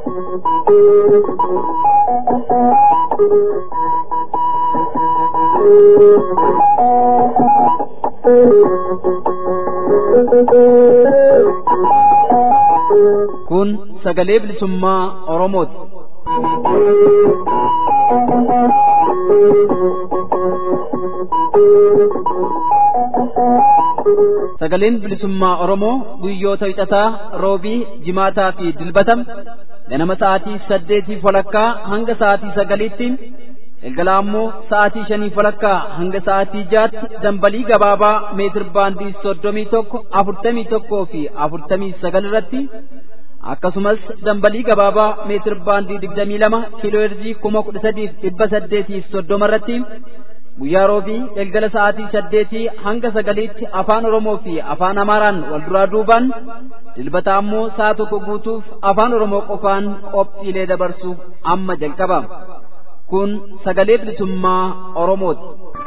Kun sagalee bilisummaa Oromooti. Sagaleen bilisummaa Oromoo guyyoota wixataa roobii jimaataa fi dilbatam ganama sa'aatii saddeetii walakkaa hanga sa'aatii sagaliitti galgala ammoo sa'aatii shanii walakkaa hanga sa'aatii jaatti dambalii gabaabaa meetir baandii soddomii tokko afurtamii tokkoo fi afurtamii sagal irratti akkasumas dambalii gabaabaa meetir baandii digdamii lama kiiloo heerzii kuma kudha sadiif dhibba saddeetiif soddoma irratti guyyaa roobii galgala sa'aatii saddeetii hanga sagaliitti afaan oromoo fi afaan amaaraan wal duraa duubaan dilbata ammoo sa'a tokko guutuuf afaan oromoo qofaan qophiilee dabarsuuf amma jalqaba kun sagalee bilisummaa oromooti.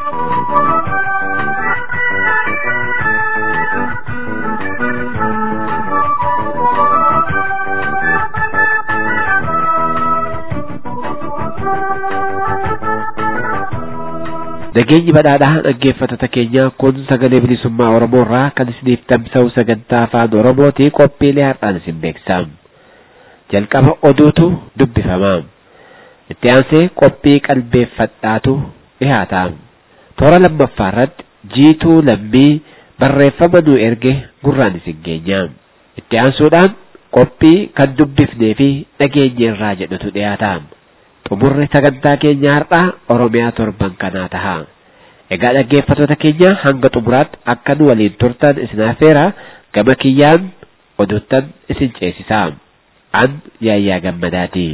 Nageenyi badhaadhaa dhaggeeffattoota keenya kun sagalee bilisummaa Oromoo irraa kan isiniif tamsa'u sagantaa afaan Oromootii qophiilee har'aan isin beeksisa. Jalqaba oduutu dubbifama. Itti aansee qophii qalbeeffadhaatu dhihaata. Toora lammaffaa irratti jiituu lammii barreeffama nu erge gurraan isin geenya. Itti aansuudhaan qophii kan dubbifnee fi dhageenye irraa jedhutu dhiyaata. xumurri sagantaa keenya har'aa Oromiyaa torban kanaa taha. Egaa dhaggeeffattoota keenya hanga xumuraatti akka nu waliin turtan isin affeera gama kiyyaan oduttan isin ceesisa. An yaayyaa gammadaati.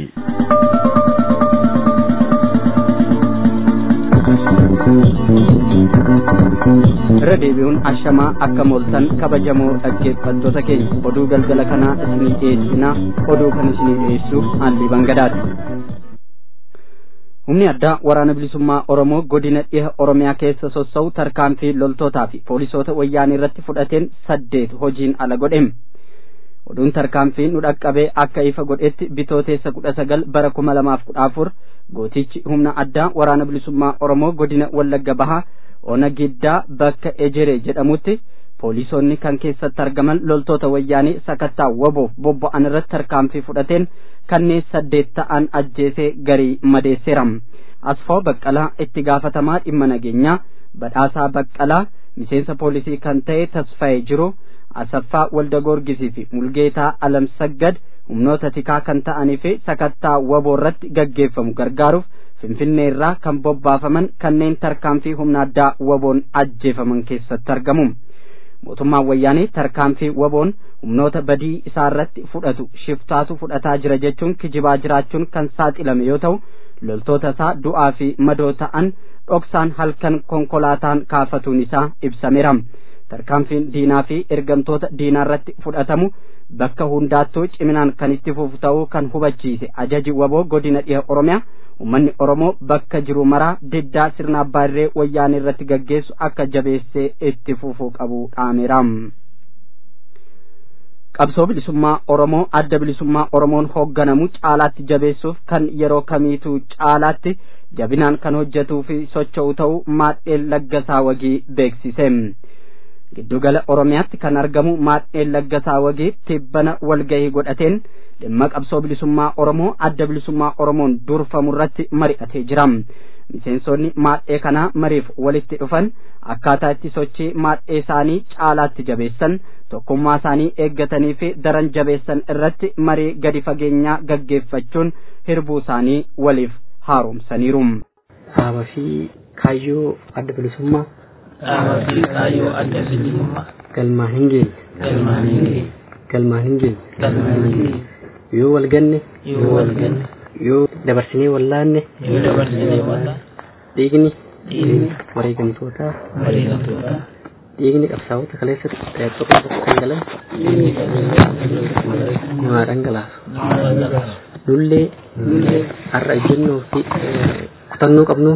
irra deebi'uun ashamaa akka mooltan kabajamoo dhaggeeffattoota keenya oduu galgala kanaa isinii dhiyeessina oduu kan isinii dhiyeessuuf haalli bangadaati. humni addaa waraana bilisummaa oromoo godina dhiha oromiyaa keessa sossa'u tarkaanfii loltootaa fi poolisoota wayyaanii irratti fudhateen saddeet hojiin ala godhem oduun tarkaanfii nu dhaqqabee akka ifa godhetti bitooteessa kudha sagal bara kuma lamaaf kudha afur gootichi humna addaa waraana bilisummaa oromoo godina wallagga bahaa ona giddaa bakka ejeree jedhamutti poolisoonni kan keessatti argaman loltoota wayyaanii sakattaa waboof bobba'an irratti tarkaanfii fudhateen kanneen saddeet ta'an ajjeesee garii madeesseera asfaa baqqalaa itti gaafatamaa dhimma nageenyaa badhaasaa baqqalaa miseensa poolisii kan ta'e tasfaa'ee jiru asaffaa walda goorgisii fi mulgeetaa alamsaggad humnoota tikaa kan ta'anii fi sakattaa waboo irratti gaggeeffamu gargaaruuf finfinnee irraa kan bobbaafaman kanneen tarkaanfii humna addaa waboon ajjeefaman keessatti argamu. mootummaan wayyaanee tarkaanfii waboon humnoota badii isaa irratti fudhatu shiftaatu fudhataa jira jechuun kijibaa jiraachuun kan saaxilame yoo ta'u loltoota isaa du'aa fi madoo ta'an dhoksaan halkan konkolaataan kaafatuun isaa ibsameera tarkaanfiin diinaa fi ergamtoota diinaa irratti fudhatamu bakka hundaattuu ciminaan kan itti fufu ta'uu kan hubachiise ajaji waboo godina dhiha oromiyaa ummanni oromoo bakka jiru maraa diddaa sirna abbaa irree wayyaanee irratti gaggeessu akka jabeessee itti fufuu qabu dhaameera. qabsoo bilisummaa oromoo adda bilisummaa oromoon hoogganamu caalaatti jabeessuuf kan yeroo kamiituu caalaatti jabinaan kan hojjetuu fi socho'u ta'uu maadheen laggasaa wagii beeksise. giddugala oromiyaatti kan argamu maadheen laggasaa wagii tibbana walgahii godhateen dhimma qabsoo bilisummaa oromoo adda bilisummaa oromoon durfamu irratti mari'atee jira miseensonni maadhee kanaa mariif walitti dhufan akkaataa itti sochii maadhee isaanii caalaatti jabeessan tokkummaa isaanii eeggatanii fi daran jabeessan irratti marii gadi fageenyaa gaggeeffachuun hirbuu isaanii waliif haaromsaniiru. Dhaaba fi kaayyoo adda bilisummaa dhaaba fi kaayyoo adda bilisummaa galmaa hin geenye galmaan hin geenye galmaan hin geenye galmaan hin geenye yoo wal ganne yoo wal ganne yoo dabarsinee wallaanne yoo dabarsinee wallaa dhiigni dhiigni wareegamtootaa wareegamtootaa dhiigni qabsaa'ota kaleessa tokko tokko kan galan dhiigni qabsaa'ota namaa dhangalaasu nama dhangalaasu nullee nullee har'a ejjennoo fi kutannoo qabnuun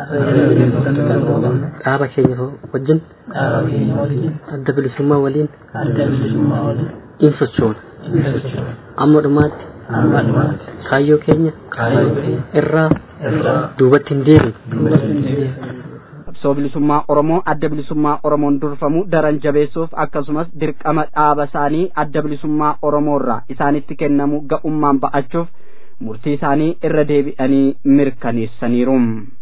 dhaaba keenya wajjin dhaaba keenya waliin adda bilisummaa waliin adda bilisummaa waliin in sochoona in sochoona amma dhumaatti hamma dhumaatti kaayyoo keenya kaayyoo keenya irraa irraa duubatti hin deebine duubatti hin deebine. qabsoo bilisummaa oromoo adda bilisummaa oromoon durfamu daran jabeessuuf akkasumas dirqama dhaaba isaanii adda bilisummaa oromoo irraa isaanitti kennamu ga'ummaan ba'achuuf murtii isaanii irra deebi'anii mirkaneessaniiru.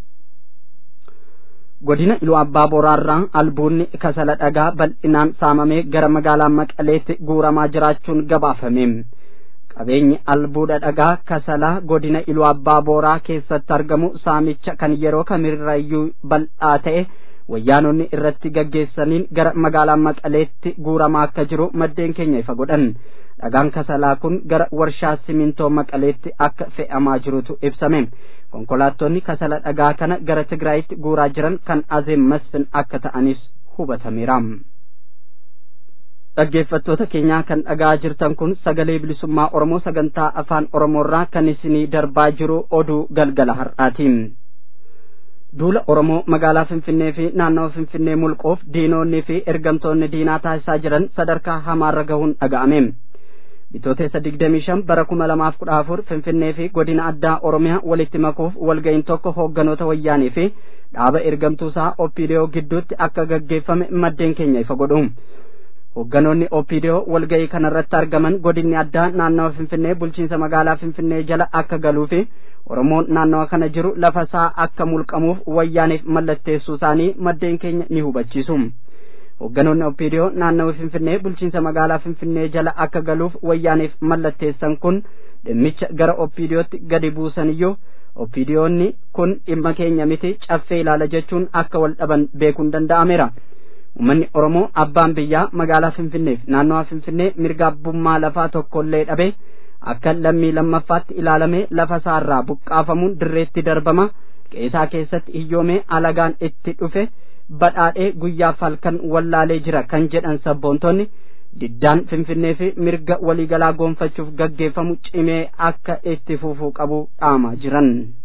godina iluu abbaa boraarraa albuunni kasala dhagaa bal'inaan saamamee gara magaalaa maqaleetti guuramaa jiraachuun gabaafame. qabeenyi albuuda dhagaa kasalaa godina iluu abbaa booraa keessatti argamu saamicha kan yeroo kamirrayyuu bal'aa ta'e wayyaanonni irratti gaggeessaniin gara magaalaa maqaleetti guuramaa akka jiru maddeen keenya ifa godhan dhagaan kasalaa kun gara warshaa simintoo maqaleetti akka fe'amaa jirutu ibsame konkolaattonni kasala dhagaa kana gara tigraayitti guuraa jiran kan azeem masfin akka ta'anis hubatameera. dhaggeeffattoota keenyaa kan dhagaa jirtan kun sagalee bilisummaa oromoo sagantaa afaan oromoorraa kan isinii darbaa jiru oduu galgala har'aatiin duula oromoo magaalaa finfinnee fi naannawa finfinnee mulquuf diinonni fi ergamtoonni diinaa taasisaa jiran sadarkaa hamaarra gahuun dhaga'ame bitooteessa digdamii shan bara kuma lamaaf kudha afur finfinnee fi godina addaa oromiyaa walitti makuuf walga'iin tokko hoogganoota wayyaanii fi dhaaba ergamtuusaa opiidiyoo gidduutti akka gaggeeffame maddeen keenya ifa godhu hoogganoonni opiidiyoo walga'ii kanarratti argaman godinni addaa naannawa finfinnee bulchiinsa magaalaa finfinnee jala akka galuu fi oromoon naannawa kana jiru lafa isaa akka mulqamuuf wayyaaniif mallatteessuu isaanii maddeen keenya ni hubachiisu hoogganoonni opiidiyoo naannawa finfinnee bulchiinsa magaalaa finfinnee jala akka galuuf wayyaaniif mallatteessan kun dhimmicha gara opiidiyootti gadi buusaniyyuu opiidiyoonni kun dhimma keenya miti caffee ilaala jechuun akka wal dhaban beekuun danda'ameera ummanni oromoo abbaan biyyaa magaalaa finfinneef naannawaa finfinnee mirga abbummaa lafaa tokkollee dhabe akka lammii lammaffaatti ilaalamee lafa isaarraa buqqaafamuun dirreetti darbama qeesaa keessatti hiyyoomee alagaan itti dhufe badhaadhee guyyaaf halkan wallaalee jira kan jedhan sabboontonni diddaan finfinnee fi mirga waliigalaa goonfachuuf gaggeeffamu cimee akka itti fufuu qabu dhaamaa jiran.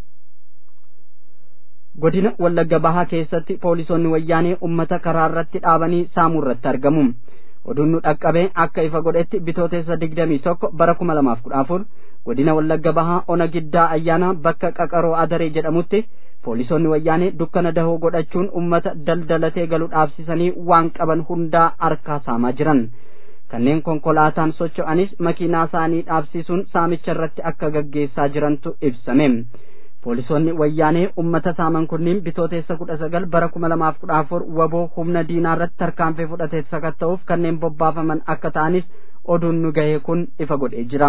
godina wallagga bahaa keessatti poolisoonni wayyaanee ummata karaa irratti dhaabanii saamuu irratti argamu oduun nu dhaqqabee akka ifa godhetti bitooteessa digdamii tokko bara kuma lamaaf kudha afur godina wallagga bahaa ona giddaa ayyaana bakka qaqaroo adaree jedhamutti poolisoonni wayyaanee dukkana dahoo godhachuun ummata daldalatee galu dhaabsisanii waan qaban hundaa harkaa saamaa jiran kanneen konkolaataan socho'anis makiinaa isaanii dhaabsisuun saamicha irratti akka gaggeessaa jirantu ibsame poolisoonni wayyaanee ummata saaman kunniin bitooteessa kudha sagal bara kuma lamaaf kudha afur waboo humna diinaa irratti tarkaanfii fudhatee sakatta'uuf kanneen bobbaafaman akka ta'anis oduun nu gahee kun ifa godhee jira.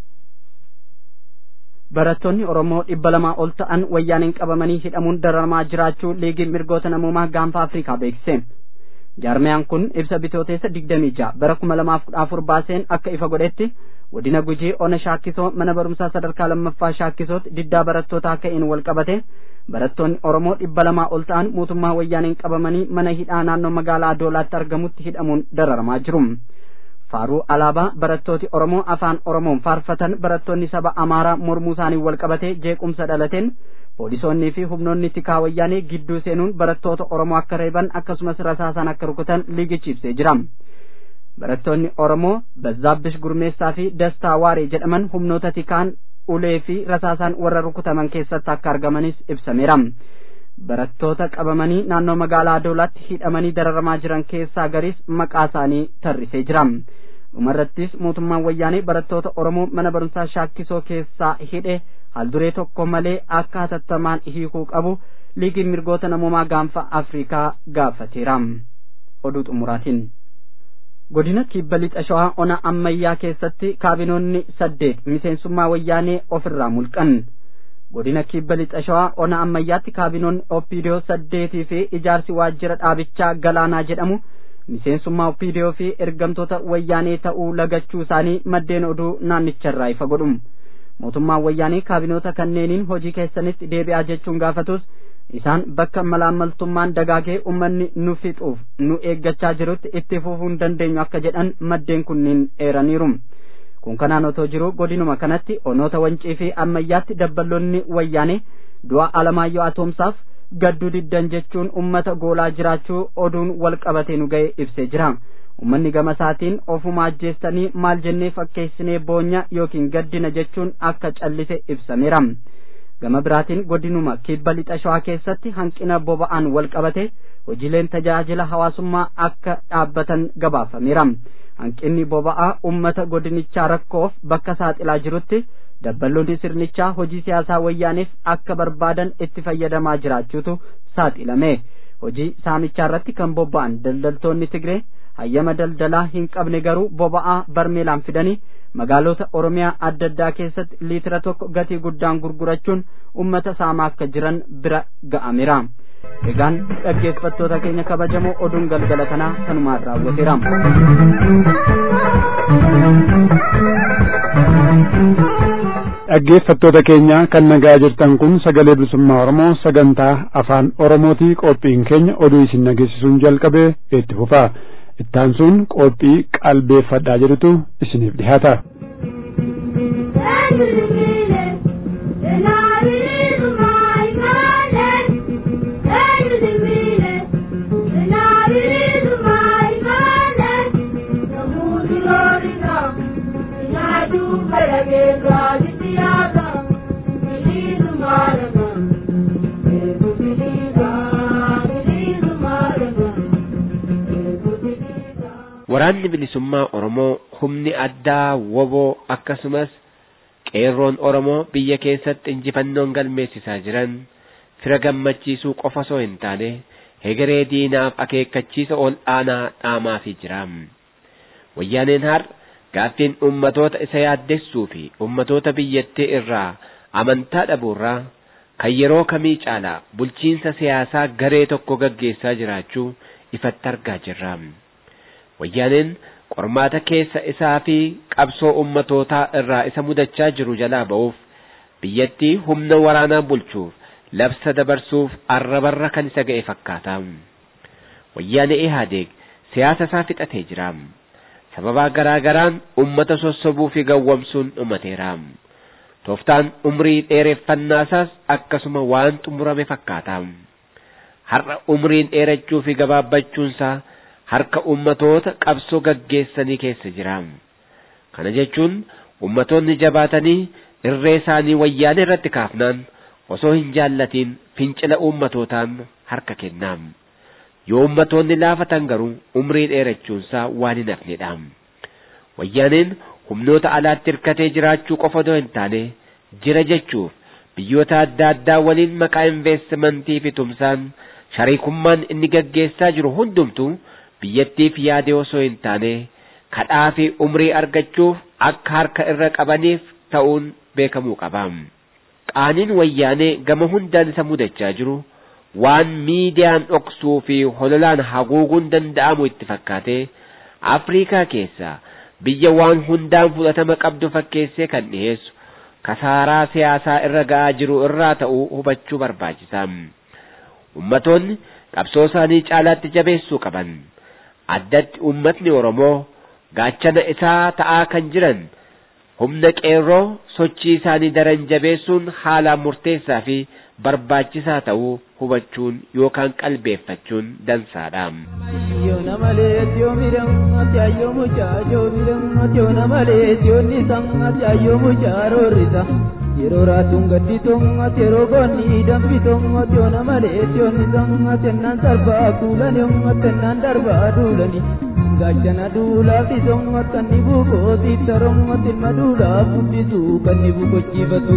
barattoonni oromoo dhibba lamaa ol ta'an wayyaaneen qabamanii hidhamuun dararamaa jiraachuu liigiin mirgoota namoomaa gaanfa afrikaa beeksise. jaarmiyaan kun ibsa bitooteessa digdamii ja'a bara kuma lamaaf kudha afur baaseen akka ifa godhetti godina gujii ona shaakkisoo mana barumsaa sadarkaa lammaffaa shaakkisootti diddaa barattootaa ka'een wal qabate barattoonni oromoo dhibba lamaa ol ta'an mootummaa wayyaaneen qabamanii mana hidhaa naannoo magaalaa adoolaatti argamutti hidhamuun dararamaa jiru faaruu alaabaa barattooti oromoo afaan oromoon faarfatan barattoonni saba amaaraa mormuu isaanii wal qabate jeequmsa dhalateen poolisoonnii fi humnoonni tikaa wayyaanee gidduu seenuun barattoota oromoo akka reeban akkasumas rasaasan akka rukutan liigichi ibsee jira barattoonni oromoo bazaabbish gurmeessaa fi dastaa waaree jedhaman humnoota tikaan ulee fi rasaasaan warra rukutaman keessatti akka argamanis ibsameera barattoota qabamanii naannoo magaalaa adoolaatti hidhamanii dararamaa jiran keessaa garis maqaa isaanii tarrisee jira dhumarrattis mootummaan wayyaanee barattoota oromoo mana barumsaa shaakkisoo keessaa hidhe haalduree tokko malee akka hatattamaan hiikuu qabu liigiin mirgoota namoomaa gaanfa afrikaa gaafateera oduu xumuraatiin godina kibba lixa shawaa ona ammayyaa keessatti kaabinoonni saddeet miseensummaa wayyaanee ofirraa mulqan godina kibba lixa shawaa ona ammayyaatti kaabinoonni opiidiyoo saddeetii fi ijaarsi waajjira dhaabichaa galaanaa jedhamu miseensummaa opiidiyoo fi ergamtoota wayyaanee ta'uu lagachuu isaanii maddeen oduu naannicharraa ifa godhu mootummaan wayyaanee kaabinoota kanneeniin hojii keessanitti deebi'aa jechuun gaafatus isaan bakka malaammaltummaan dagaagee ummanni nu fixuuf nu eeggachaa jirutti itti fufuu hin dandeenyu akka jedhan maddeen kunniin eeraniiru kun kanaan otoo jiru godinuma kanatti onoota wancii fi ammayyaatti dabballoonni wayyaanee du'a alamaayyoo atoomsaaf gadduu diddan jechuun ummata goolaa jiraachuu oduun wal qabatee nu ga'e ibsee jira ummanni gama isaatiin ofuma ajjeestanii maal jennee fakkeessinee boonya yookiin gaddina jechuun akka callise ibsameera gama biraatiin godinuma kibba lixa shawaa keessatti hanqina boba'aan wal qabate hojiileen tajaajila hawaasummaa akka dhaabbatan gabaafameera hanqinni boba'aa ummata godinichaa rakkoof bakka saaxilaa jirutti dabballoonni sirnichaa hojii siyaasaa wayyaaniif akka barbaadan itti fayyadamaa jiraachuutu saaxilame hojii saamichaa irratti kan bobba'an daldaltoonni tigree hayyama daldalaa hin qabne garuu boba'aa barmeelaan fidanii magaalota oromiyaa adda addaa keessatti liitira tokko gatii guddaan gurgurachuun ummata saamaa akka jiran bira ga'ameera egaan dhaggeeffattoota keenya kabajamoo oduun galgala kanaa kanumaan raawwateera dhaggeeffattoota keenya kan nagaa jirtan kun sagalee bilisummaa oromoo sagantaa afaan oromootii qophiin keenya oduu isin dhageessisuun jalqabee itti fufaa ittaansuun qophii qalbeeffadhaa jedhutu isiniif dhihaata. Waraanni bilisummaa Oromoo humni addaa woboo akkasumas qeerroon Oromoo biyya keessatti injifannoon galmeessisaa jiran fira gammachiisuu qofa osoo hin taane hegeree diinaaf akeekkachiisa ol aanaa dhaamaafii jira. Wayyaaneen har gaaffiin ummatoota isa yaaddessuu fi ummatoota biyyattii irraa amantaa dhabuurraa kan yeroo kamii caalaa bulchiinsa siyaasaa garee tokko gaggeessaa jiraachuu ifatti argaa jirra. Wayyaaneen qormaata keessa isaa fi qabsoo ummatootaa irraa isa mudachaa jiru jalaa ba'uuf biyyattii humna waraanaan bulchuuf labsa dabarsuuf arrabarra kan isa ga'e fakkaata. Wayyaanee Ihaadeeg siyaasa isaa fixatee jira. Sababaa garaa garaan ummata sossobuu fi gawwamsuun dhumateera. Tooftaan umrii dheereffannaa isaas akkasuma waan xumurame fakkaata. Har'a umriin dheerachuu fi gabaabbachuunsaa harka ummatoota qabsoo gaggeessanii keessa jira. Kana jechuun ummatoonni jabaatanii irree isaanii wayyaanee irratti kaafnaan osoo hin jaallatiin fincila ummatootaan harka kennaa. Yoo ummatoonni laafatan garuu umrii dheerachuunsaa waan hin hafnedha. Wayyaaneen humnoota alaatti hirkatee jiraachuu qofa odoo hin taane jira jechuuf biyyoota adda addaa waliin maqaa investimentii fi tumsaan shariikummaan inni gaggeessaa jiru hundumtuu biyyattiif yaade osoo hin taane kadhaa fi umrii argachuuf akka harka irra qabaniif ta'uun beekamuu qaba. Qaaniin wayyaanee gama hundaan isa mudachaa jiru waan miidiyaan dhoksuu fi hololaan haguuguun danda'amu itti fakkaatee Afriikaa keessaa biyya waan hundaan fudhatama qabdu fakkeessee kan dhiyeessu kasaaraa siyaasaa irra ga'aa jiru irraa ta'uu hubachuu barbaachisa. Ummatoonni qabsoo isaanii caalaatti jabeessuu qaban. Addatti ummatni Oromoo gaachana isaa ta'aa kan jiran humna qeerroo sochii isaanii daran jabeessuun haalaan murteessaa fi barbaachisaa ta'uu hubachuun yookaan qalbeeffachuun dansaadha. Yoona malee yoo midhamatti ayyoo mucaa yoo midhamatti yoona malee yoo nisamatti ayyoo mucaa roorrisa. Yeroo raatuun gaddi tongatti yeroo goonni dambi tongatti yoona malee yoo nisamatti ennaan darbaa kuulani yommatti ennaan darbaa duulani. Gaachana duulaaf isommat kan ni bukooti tarommat ilma duulaaf guddisu kan ni bukochiifatu.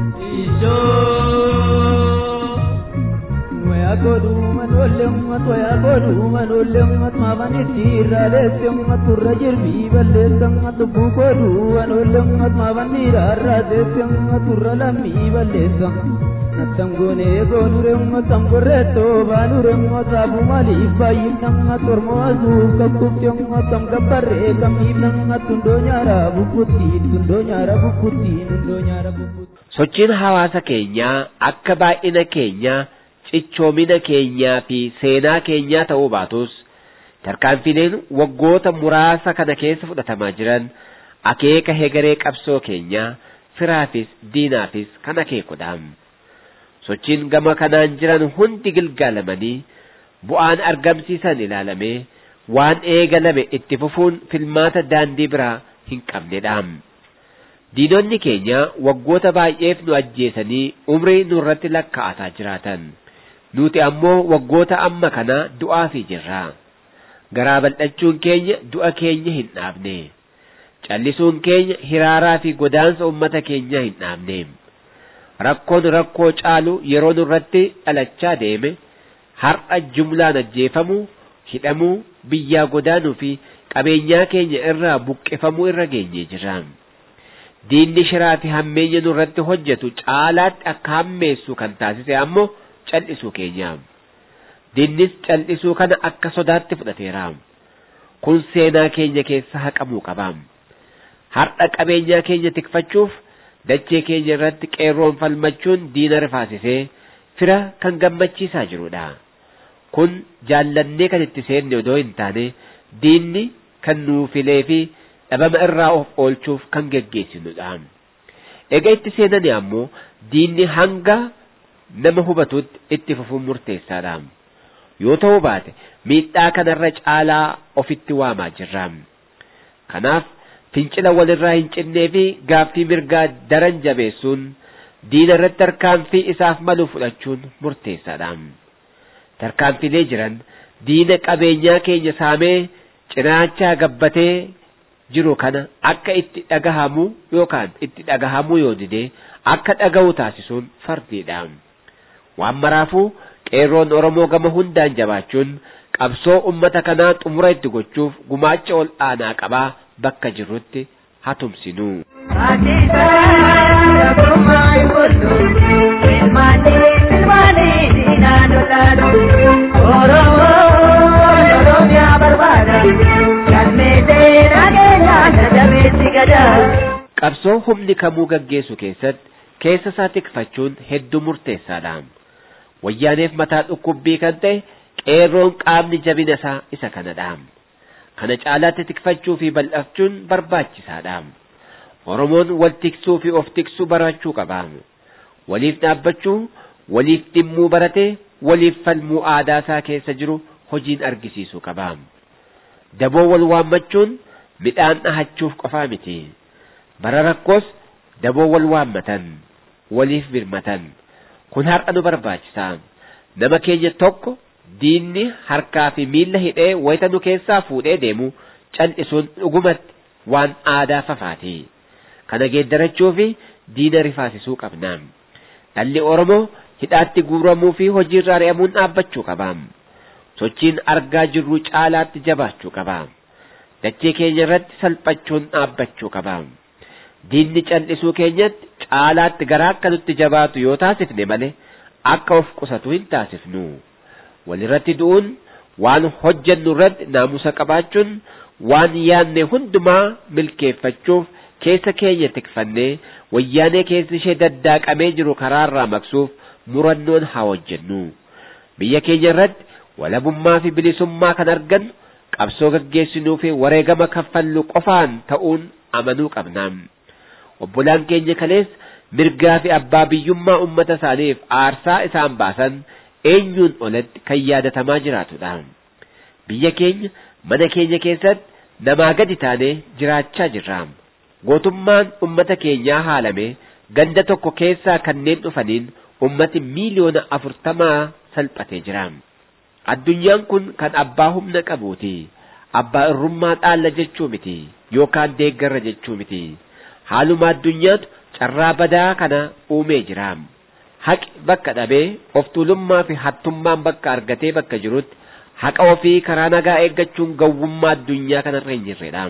Waya godhuuman oollemmat waya godhuuman oollemmat maafanitti irraaleesse ummat turra jirbii balleessammat lubbuu godhuuman oollemmat maafan dhiiraarraaseesse ummat turra lammii balleessa. Nattan goonee goonure ummatam gorreettoo baanure ummataafu maaliif baay'inammat ormoo asuuf kakkubte ummatam gabbarree kamiifnammat hundoo nyaara bukkuttiin hundoo nyaara bukkuttiin hundoo nyaara bukkuttiin. Sochiin hawaasa keenyaa akka baay'ina keenyaa cichoomina keenyaa fi seenaa keenyaa ta'uu baatus tarkaanfileen waggoota muraasa kana keessa fudhatamaa jiran akeeka hegaree qabsoo keenyaa firaafis diinaafis kan akeekudha. Sochiin gama kanaan jiran hundi gilgaalamanii bu'aan argamsiisan ilaalamee waan eegalame itti fufuun filmaata daandii biraa hin qabnedha. Diinonni keenya waggoota baay'eef nu ajjeesanii umrii nurratti lakkaa'ataa jiraatan. Nuti ammoo waggoota amma kana du'aafii jirra. Garaa bal'achuun keenya du'a keenya hin dhaabne. Callisuun keenya hiraaraa fi godaansa uummata keenyaa hin dhaabne. Rakkoon rakkoo caalu yeroo nurratti dhalachaa deeme har'a jumlaan ajjeefamuu, hidhamuu, biyyaa godaanuu fi qabeenyaa keenya irraa buqqifamuu irra geenyee jirra. Diinni shiraa fi hammeenya nurratti hojjetu caalaatti akka hammeessu kan taasise ammoo cal'isuu keenya. Diinnis cal'isuu kana akka sodaatti fudhateera. Kun seenaa keenya keessa haqamuu qaba. Har'a qabeenyaa keenya tikfachuuf dachee keenya irratti qeerroon falmachuun diina rifaasisee fira kan gammachiisaa jirudha. Kun jaallannee kan itti seenne odoo hin taane diinni kan nuu filee fi dhabama irraa of oolchuuf kan geggeessinudha. Egaa itti seenani ammoo diinni hanga nama hubatutti itti fufuun murteessaadha. Yoo ta'uu baate miidhaa kanarra caalaa ofitti waamaa jirra. Kanaaf fincila walirraa hin cinnee fi gaaffii mirgaa daran jabeessuun diina irratti tarkaanfii isaaf malu fudhachuun murteessaadha. Tarkaanfilee jiran diina qabeenyaa keenya saamee cinaachaa gabbatee jiru kana akka itti dhagahamu yookaan itti dhagahamuu yoo dide akka dhaga'u taasisuun fardiidha. Waan maraafuu qeerroon Oromoo gama hundaan jabaachuun qabsoo ummata kanaa xumura itti gochuuf gumaacha ol aanaa qabaa bakka jirrutti hatumsinu. Qabsoo humni kamuu gaggeessu keessatti keessa isaa tikfachuun hedduu murteessaadha. Wayyaaneef mataa dhukkubbii kan ta'e qeerroon qaamni jabina isaa isa kanadha. Kana caalaatti tikfachuu fi bal'achuun barbaachisaadha. Oromoon wal tiksuu fi of tiksuu barachuu qaba. Waliif dhaabbachuu, waliif dhimmuu baratee, waliif falmuu aadaa isaa keessa jiru hojiin argisiisuu qaba. Daboo wal waammachuun midhaan dhahachuuf qofaa miti. Bara rakkoos daboo wal waammatan, waliif birmatan. Kun har'a nu barbaachisa. Nama keenya tokko diinni harkaa fi miilla hidhee wayita nu keessaa fuudhee deemu cal'isuun dhugumatti waan aadaa fafaati. Kana geeddarachuu fi diina rifaasisuu qabna. Dhalli Oromoo hidhaatti guuramuu fi hojiirraa ari'amuun dhaabbachuu qaba. Sochiin argaa jirru caalaatti jabaachuu qaba. Dachee keenya irratti salphachuun dhaabbachuu qaba. Diinni cal'isuu keenyatti caalaatti garaa akka nutti jabaatu yoo taasifne malee akka of qusatu hin taasifnu. Walirratti du'uun waan hojjennu irratti naamusa qabaachuun waan yaanne hundumaa milkeeffachuuf keessa keenya tikfannee wayyaanee keessi ishee daddaaqamee jiru karaarraa maqsuuf murannoon haa hojjennu. Biyya keenya irratti walabummaa fi bilisummaa kan argannu qabsoo gaggeessinuu fi wareegama kaffallu qofaan ta'uun amanuu qabna. Obbolaan keenya kalees mirgaa fi abbaa biyyummaa ummata isaaniif aarsaa isaan baasan eenyuun olatti kan yaadatamaa jiraatudha. Biyya keenya mana keenya keessatti namaa gadi taanee jiraachaa jirra. Gootummaan ummata keenyaa haalame ganda tokko keessaa kanneen dhufaniin ummati miiliyoona afurtamaa salphatee jira. Addunyaan kun kan abbaa humna qabuuti. Abbaa irrummaa dhaalla jechuu miti yookaan deeggarra jechuu miti. Haaluma addunyaatu carraa badaa kana uumee jira. Haqi bakka dhabee of tuulummaa fi hattummaan bakka argatee bakka jirutti haqa ofii karaa nagaa eeggachuun gowwummaa addunyaa kanarra hin jirredha.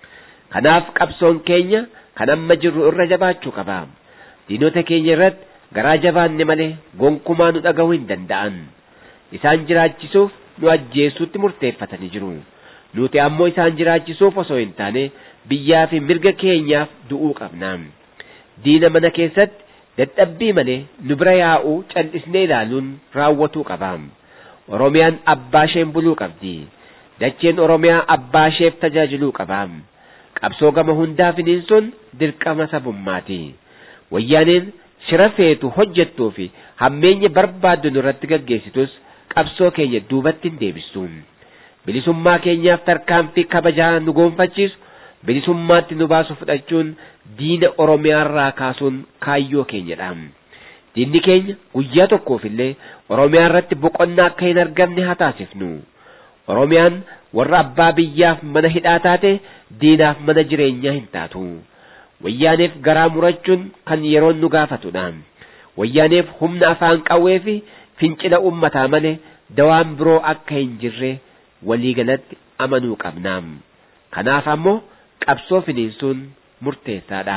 Kanaaf qabsoon keenya kan amma jirru irra jabaachuu qaba. Diinota keenya irratti garaa jabaanne malee gonkumaa nu dhaga'uu hin danda'an. Isaan jiraachisuuf nu ajjeesuutti murteeffatanii jiru. Nuti ammoo isaan jiraachisuuf osoo hin taane biyyaa fi mirga keenyaaf du'uu qabna. Diina mana keessatti dadhabbii malee nu bira yaa'uu cal'isnee ilaaluun raawwatuu qaba. Oromiyaan abbaa isheen buluu qabdi. Dacheen Oromiyaa abbaa isheef tajaajiluu qaba. Qabsoo gama hundaa finiinsuun dirqama sabummaati. Wayyaaneen shira feetu hojjettuu fi hammeenya barbaaddu nurratti gaggeessitus qabsoo keenya duubatti hin deebistu. bilisummaa keenyaaf tarkaanfii kabajaa nu goonfachiisu bilisummaatti nu baasu fudhachuun diina oromiyaarraa kaasuun kaayyoo keenyadha. Diinni keenya guyyaa tokkoof illee oromiyaa irratti boqonnaa akka hin argamne haa taasifnu. Oromiyaan warra abbaa biyyaaf mana hidhaa taate diinaaf mana jireenyaa hin taatu. Wayyaaneef garaa murachuun kan yeroon nu gaafatudha. Wayyaaneef humna afaan qawwee fi fincila ummataa malee dawaan biroo akka hin jirre waliigalatti amanuu qabna. Kanaaf ammoo qabsoo finiinsuun murteessaadha.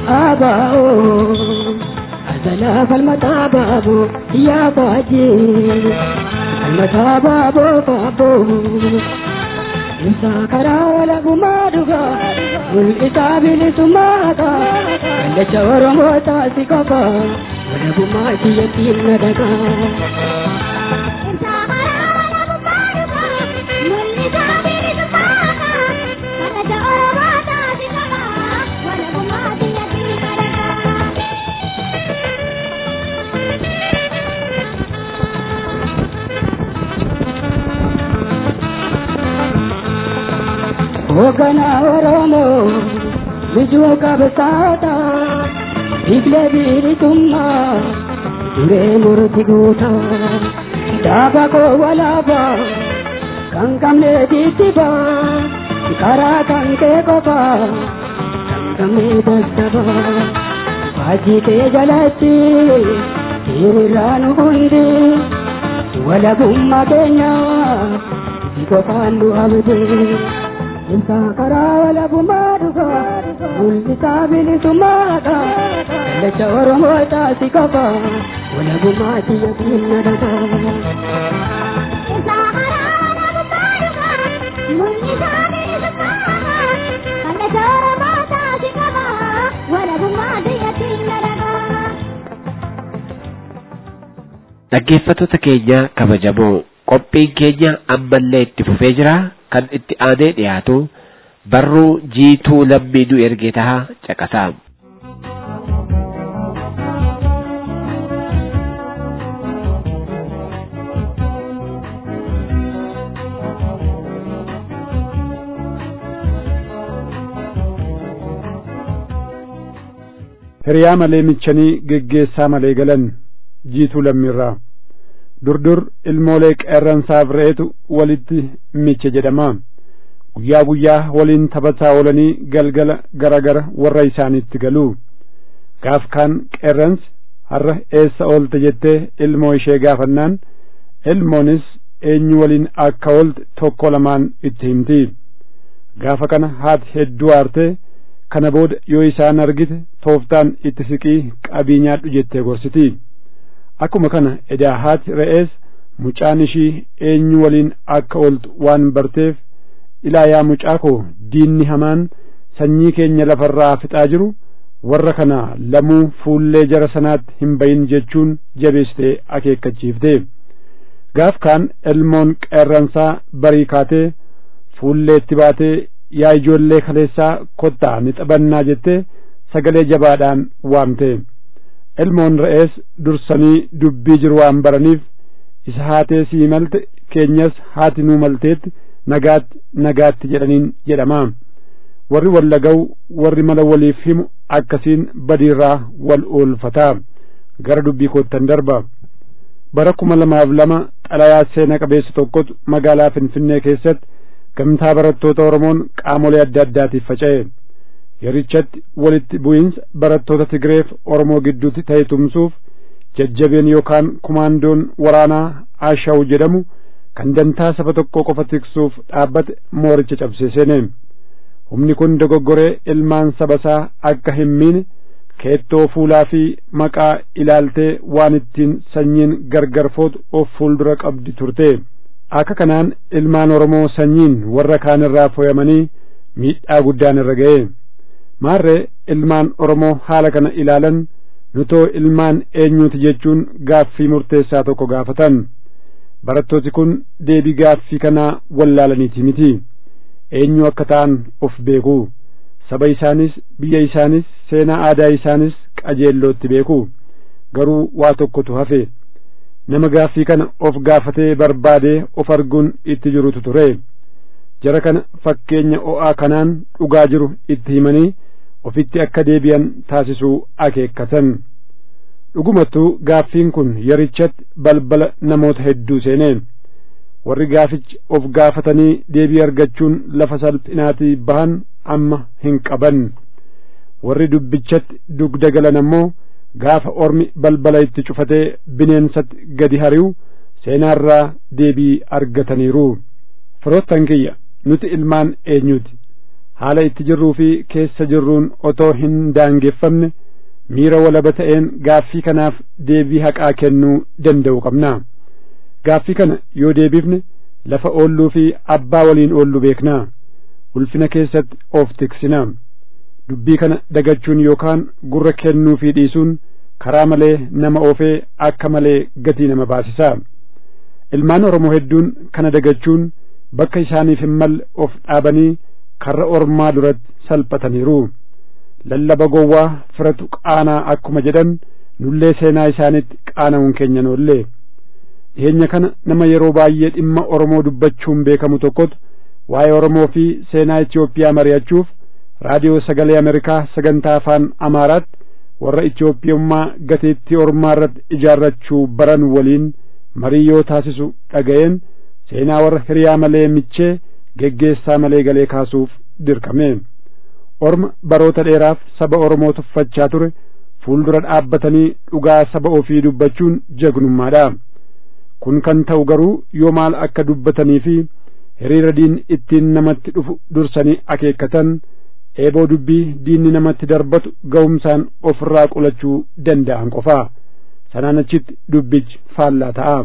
Azala falmata baabo yaa baajee falmata baabo baabo Insa karaa walagumaa dhuga mul'isaa bilisummaata kallacha Oromoo taasi qofa walagummaa siyyattiin na dhagaa. Hoogganaa Oromoo bijuu qabsaata biyya bilisummaa duree murti guuta dhaaba koo walaaba kan qabne titiba karaa kan kee qofa kan qabne dassaba faajii kee jalatti hiriirraa nu hundi walabummaa keenya qofaan nu abdee. Insa karaa walabummaa dhuga mul'isaa bilisummaadha kallacha Oromoo taasi qofa walabummaa siyyattiin na dhaga. Insa karaa walabummaa dhuga mul'isaa bilisummaadha kallacha Oromoo taasi qofa walabummaa siyyattiin na dhaga. Dhaggeeffattoota keenya kabajamoo qophiin keenya ammallee itti fufee jira. kan itti aanee dhiyaatu barruu jiituu lammii nu erge taha caqasaa. hiriyaa malee michanii geggeessaa malee galan jiituu lammiirraa durdur ilmoolee qeerransaaf re'eetu walitti miche jedhama guyyaa guyyaa waliin taphataa oolanii galgala gara gara warra isaaniitti galu gaaf kaan qeerransi har'a eessa oolte jettee ilmoo ishee gaafannaan ilmoonis eenyu waliin akka oolte tokko lamaan itti himti gaafa kana haati hedduu aartee kana booda yoo isaan argite tooftaan itti siqii qabii nyaadhu jettee gorsiti akkuma kana edaa haati re'ees mucaan ishii eenyu waliin akka ooltu waan barteef ilaa yaa mucaa koo diinni hamaan sanyii keenya lafarraa fixaa jiru warra kana lamuu fuullee jara sanaatti hin bayin jechuun jabeessitee akeekkachiifte gaaf kaan ilmoon qeerransaa barii kaatee fuulleetti baatee yaa ijoollee kaleessaa kottaa ni xabannaa jettee sagalee jabaadhaan waamte ilmoon re'ees dursanii dubbii jiru waan baraniif isa haatee sii malte keenyas haati nuu malteetti nagaatti nagaatti jedhaniin jedhama warri wal laga'u warri mala waliif himu akkasiin badiirraa wal oolfataa gara dubbii koottan darba bara kuma lamaaf lama xalayaa seena qabeessa tokkotu magaalaa finfinnee keessatti gamtaa barattoota oromoon qaamolee adda addaatiif faca'e yerichatti walitti bu'iinsa barattoota Tigreef Oromoo gidduutti ta'e tumsuuf jajjabeen yookaan kumaandoon waraanaa Ashaw jedhamu kan dantaa saba tokko qofa tiksuuf dhaabbate mooricha cabsee seene humni kun dogoggoree ilmaan saba isaa akka hin miine keettoo fuulaa fi maqaa ilaaltee waan ittiin sanyiin gargar footu of fuuldura qabdi turte akka kanaan ilmaan Oromoo sanyiin warra kaan irraa foyamanii miidhaa guddaan irra ga'e maarree ilmaan Oromoo haala kana ilaalan nutoo ilmaan eenyuuti jechuun gaaffii murteessaa tokko gaafatan barattooti kun deebii gaaffii kanaa wallaalaniiti miti eenyu akka ta'an of beeku saba isaanis biyya isaanis seenaa aadaa isaanis qajeellootti beeku garuu waa tokkotu hafe nama gaaffii kana of gaafatee barbaadee of arguun itti jirutu ture jara kana fakkeenya o'aa kanaan dhugaa jiru itti himanii ofitti akka deebi'an taasisuu akeekkatan dhugumattuu gaaffiin kun yerichatti balbala namoota hedduu seenee warri gaafichi of gaafatanii deebii argachuun lafa salphinaatii bahan amma hin qaban warri dubbichatti dugda galan ammoo gaafa ormi balbala itti cufatee bineensatti gadi hari'u seenaarraa deebii argataniiru firoottan kiyya nuti ilmaan eenyuti haala itti jirruu fi keessa jirruun otoo hin daangeffamne miira walaba ta'een gaaffii kanaaf deebii haqaa kennuu danda'u qabna gaaffii kana yoo deebifne lafa oolluu fi abbaa waliin oollu beeknaa ulfina keessatti of tiksina dubbii kana dagachuun yookaan gurra kennuu fi dhiisuun karaa malee nama oofee akka malee gatii nama baasisa ilmaan oromoo hedduun kana dagachuun bakka isaaniif hin malle of dhaabanii karra ormaa duratti salphataniiru lallaba gowwaa firatu qaanaa akkuma jedhan nullee seenaa isaanitti qaana'uun keenya noollee dhiyeenya kana nama yeroo baay'ee dhimma oromoo dubbachuun beekamu tokkotu waa'ee oromoo fi seenaa Itoophiyaa mari'achuuf raadiyoo sagalee Ameerikaa sagantaa afaan Amaaraatti warra Itoophiyummaa gateettii ormaa irratti ijaarrachuu baran waliin marii yoo taasisu dhaga'een seenaa warra hiriyaa malee michee geggeessaa malee galee kaasuuf dirqame orma baroota dheeraaf saba oromoo tuffachaa ture fuuldura dhaabbatanii dhugaa saba ofii dubbachuun jagnummaadha kun kan ta'u garuu yoo maal akka dubbatanii fi hiriira diin ittiin namatti dhufu dursanii akeekkatan eeboo dubbii diinni namatti darbatu ga'umsaan ofirraa qolachuu danda'an qofaa sanaan achitti dubbichi faallaa ta'a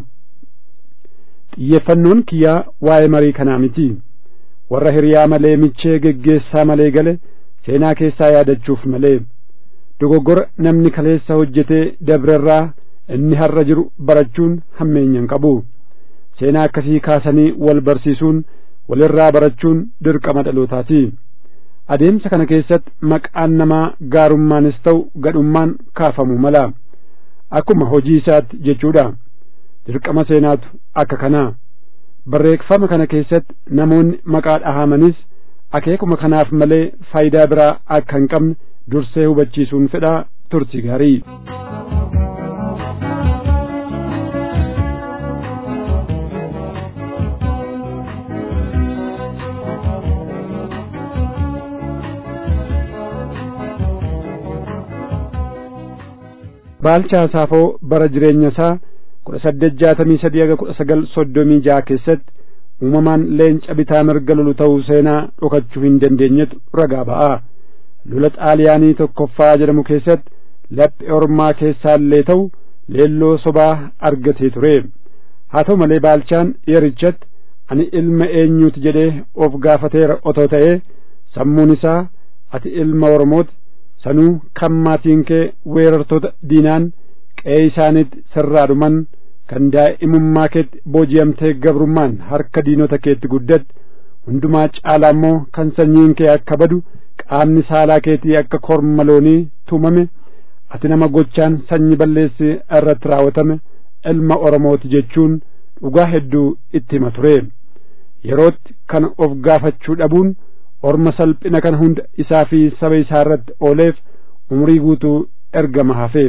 xiyyeeffannoon kiyyaa waa'ee marii kanaa miti warra hiriyaa malee michee geggeessaa malee gale seenaa keessaa yaadachuuf malee dogoggora namni kaleessa hojjetee dabrerraa inni har'a jiru barachuun hammeenyan qabu seenaa akkasii kaasanii wal barsiisuun walirraa barachuun dirqama dhalootaati adeemsa kana keessatti maqaan namaa gaarummaanis ta'u gadhummaan kaafamu mala akkuma hojii isaatti jechuudha dirqama seenaatu akka kanaa barreeffama kana keessatti namoonni maqaa dhahamanis akeekuma kanaaf malee faayidaa biraa akka hin qabne dursee hubachiisuun fedhaa turti gaarii baalchaa saafoo bara jireenya isaa kudha saddeet jaatamii sadii haga kudha sagal soddomii jaha keessatti uumamaan leenca bitaa mirga lolu ta'uu seenaa dhokachuu hin dandeenyetu ragaa ba'a lola xaaliyaanii tokkoffaa jedhamu keessatti laphee ormaa keessaallee ta'u leelloo sobaa argatee ture haa ta'u malee baalchaan yerichatti ani ilma eenyuuti jedhee of gaafateera otoo ta'ee sammuun isaa ati ilma oromooti sanuu kan maatiin kee weerartoota diinaan qe'ee isaaniitti sirraa dhuman kan daa'imummaa keetti booji'amtee gabrummaan harka diinota keetti guddatte hundumaa caalaa immoo kan sanyiin kee akka badu qaamni saalaa keetii akka korma loonii tumame ati nama gochaan sanyii balleessi irratti raawwatame ilma oromooti jechuun dhugaa hedduu itti hima ture yerootti kana of gaafachuu dhabuun orma salphina kana hunda isaa fi saba isaa irratti ooleef umrii guutuu ergama hafee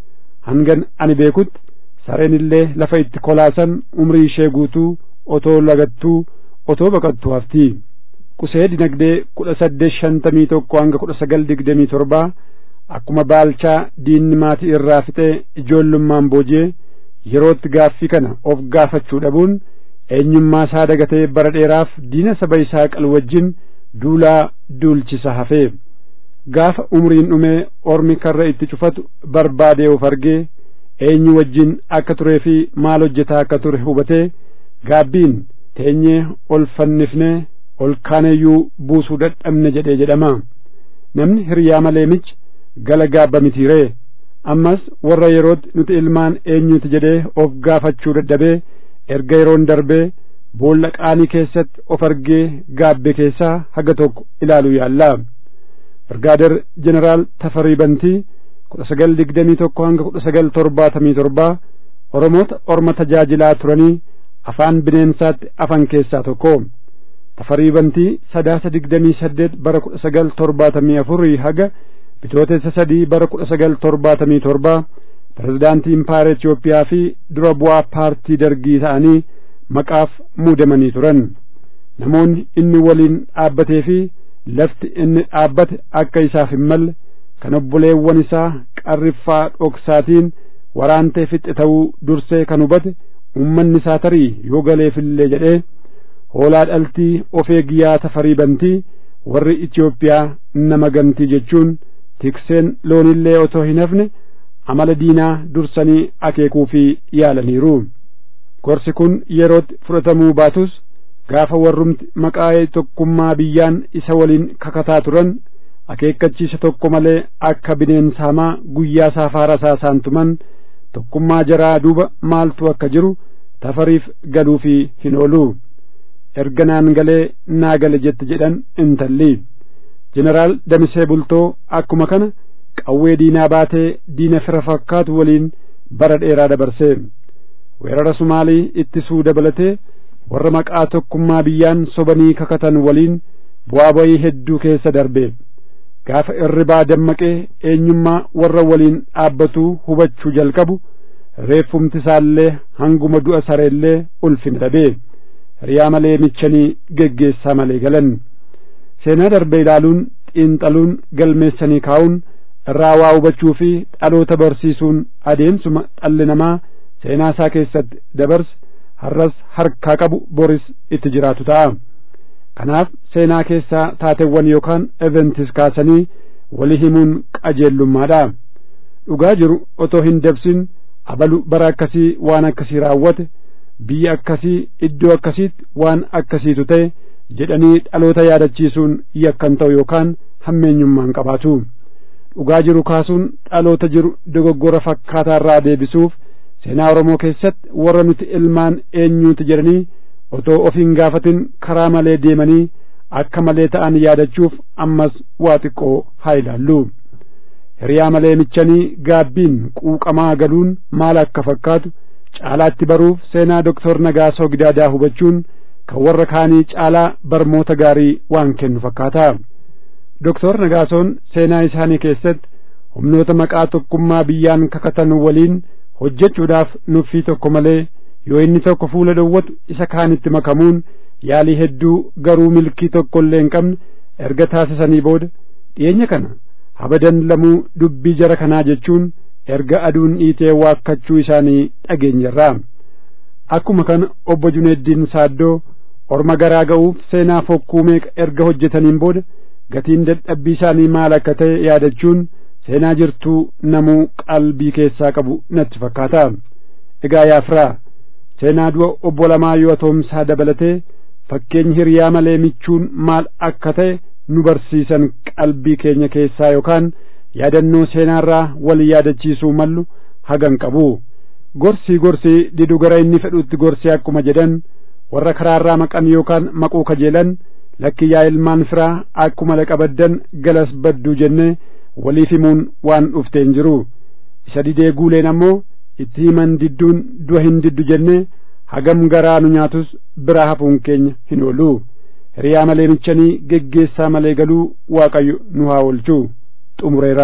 hangan ani beekutti sareen illee lafa itti kolaasan umrii ishee guutuu otoo lagattuu otoo baqattuu hafti qusee dinagdee kudha saddeet shantamii tokko hanga kudha sagal digdamii torbaa akkuma baalchaa diinni maatii irraa fixee ijoollummaan booji'ee yerootti gaaffii kana of gaafachuu dhabuun eenyummaa isaa dagatee bara dheeraaf diina saba isaa qal wajjin duulaa duulchisa hafee gaafa umriin dhumee ormi karra itti cufatu barbaadee of argee eenyu wajjin akka turee fi maal hojjetaa akka ture hubatee gaabbiin teenyee ol fannifnee ol kaaneyyuu buusuu dadhabne jedhee jedhama namni hiriyaa malee michi gala gaabba mitiiree ammas warra yerootti nuti ilmaan eenyuti jedhee of gaafachuu dadhabee erga yeroon darbee boolla qaanii keessatti of argee gaabbe keessaa haga tokko ilaaluu yaallaa birgaader jeneraal tafarii bantii kudha sagal digdamii tokko hanga kudha sagal torbaatamii torbaa oromoota orma tajaajilaa turanii afaan bineensaatti afan keessaa tokko tafarii bantii sadaasa digdamii saddeet bara kudha sagal torbaatamii afurii haga bitootessa sadii bara kudha sagal torbaatamii torba pirezidaantii impaayera Itoophiyaa fi dura bu'aa paartii dargii ta'anii maqaaf muudamanii turan namoonni inni waliin dhaabbatee fi lafti inni dhaabbate akka isaaf hin malle kan obboleewwan isaa qarriffaa dhoksaatiin waraantee fixe ta'uu dursee kan hubate ummanni isaa tarii yoo galeefillee jedhee hoolaa dhaltii of eegiyyaa tafarii bantii warri Itoophiyaa nama gantii jechuun tikseen loonillee otoo hin hafne amala diinaa dursanii akeekuu fi yaalaniiru gorsi kun yerootti fudhatamuu baatus gaafa warrumti maqaa tokkummaa biyyaan isa waliin kakataa turan akeekkachiisa tokko malee akka bineensamaa guyyaa saafaara saasaan tuman tokkummaa jaraa duuba maaltu akka jiru tafariif galuufi hin oolu erga naan galee naa gale jette jedhan intalli jeneraal damisee bultoo akkuma kana qawwee diinaa baatee diina fira fakkaatu waliin bara dheeraa dabarse weerara sumaalii ittisuu dabalatee warra maqaa tokkummaa biyyaan sobanii kakatan waliin bu'aa bayii hedduu keessa darbe gaafa irribaa dammaqee eenyummaa warra waliin dhaabbatuu hubachuu jalqabu reeffumti isaallee hanguma du'a sareellee ulfina dhabee hiriyaa malee michanii geggeessaa malee galan seenaa darbe ilaaluun xiinxaluun galmeessanii kaa'uun irraa waa hubachuu fi dhaloota barsiisuun adeemsuma dhalli namaa seenaa isaa keessatti dabarse har'as harkaa qabu boris itti jiraatu ta'a kanaaf seenaa keessaa taateewwan yookaan eventis kaasanii walii himuun qajeellummaadha dhugaa jiru otoo hin dabsin abalu bara akkasii waan akkasii raawwate biyya akkasii iddoo akkasiitti waan akkasiitu ta'e jedhanii dhaloota yaadachiisuun yakkan ta'u yookaan hammeenyummaan qabaatu dhugaa jiru kaasuun dhaloota jiru dogoggora fakkaataa irraa deebisuuf seenaa Oromoo keessatti warra nuti ilmaan eenyuuti jedhanii otoo of hin gaafatin karaa malee deemanii akka malee ta'an yaadachuuf ammas waa xiqqoo haa ilaallu hiriyaa malee michanii gaabbiin quuqamaa galuun maal akka fakkaatu caalaatti baruuf seenaa doktor Nagaasoo Gidaadaa hubachuun kan warra kaanii caalaa barmoota gaarii waan kennu fakkaata doktor Nagaasoon seenaa isaanii keessatti humnoota maqaa tokkummaa biyyaan kakatan waliin hojjechuudhaaf nuffii tokko malee yoo inni tokko fuula dhowwatu isa kaanitti makamuun yaalii hedduu garuu milkii tokko illee hin qabne erga taasisanii booda dhiyeenya kana habadan lamuu dubbii jara kanaa jechuun erga aduun dhiitee waakkachuu isaanii dhageenyerraa akkuma kana obbo Juneeddiin Saaddoo orma garaa ga'uuf seenaa fokkuu meeqa erga hojjetaniin booda gatiin dadhabbii isaanii maal akka ta'e yaadachuun seenaa jirtuu namuu qalbii keessaa qabu natti fakkaata egaa yaafiraa seenaa du'a obbo Lamaayyoo Atoomsaa dabalatee fakkeenyi hiriyaa malee michuun maal akka ta'e nu barsiisan qalbii keenya keessaa yookaan yaadannoo seenaarraa wal yaadachiisuu mallu hagan qabu gorsii gorsii didu gara inni fedhutti gorsii akkuma jedhan warra karaarraa maqan yookaan maquu kajeelan lakkiyyaa ilmaan firaa akkuma laqabaddan galas badduu jennee waliif himuun waan dhufteen jiru isa didee guuleen ammoo itti himan didduun du'a hin diddu jennee hagam garaa nu nyaatus biraa hafuun keenya hin oolu hiriyaa malee michanii geggeessaa malee galuu waaqayyo nu haa oolchu xumureera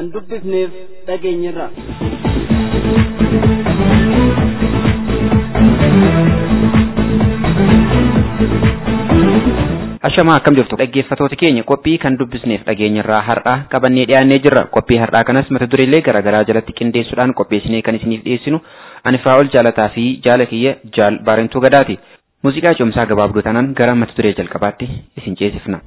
kan dubbifneef dhageenyirra. Ashamaa akkam jirtu dhaggeeffatoota keenya qophii kan dubbisneef dhageenyarraa har'aa qabannee dhiyaannee jirra qophii har'aa kanas mata dureelee garaagaraa jalatti qindeessuudhaan qopheessinee kan isiniif dhiyeessinu ani Firaa'ol jaalataa fi jaala kiyya jaal baarentuu gadaati muuziqaa cimsaa gabaabduu tanaan gara mata duree jalqabaatti isin ceesifna.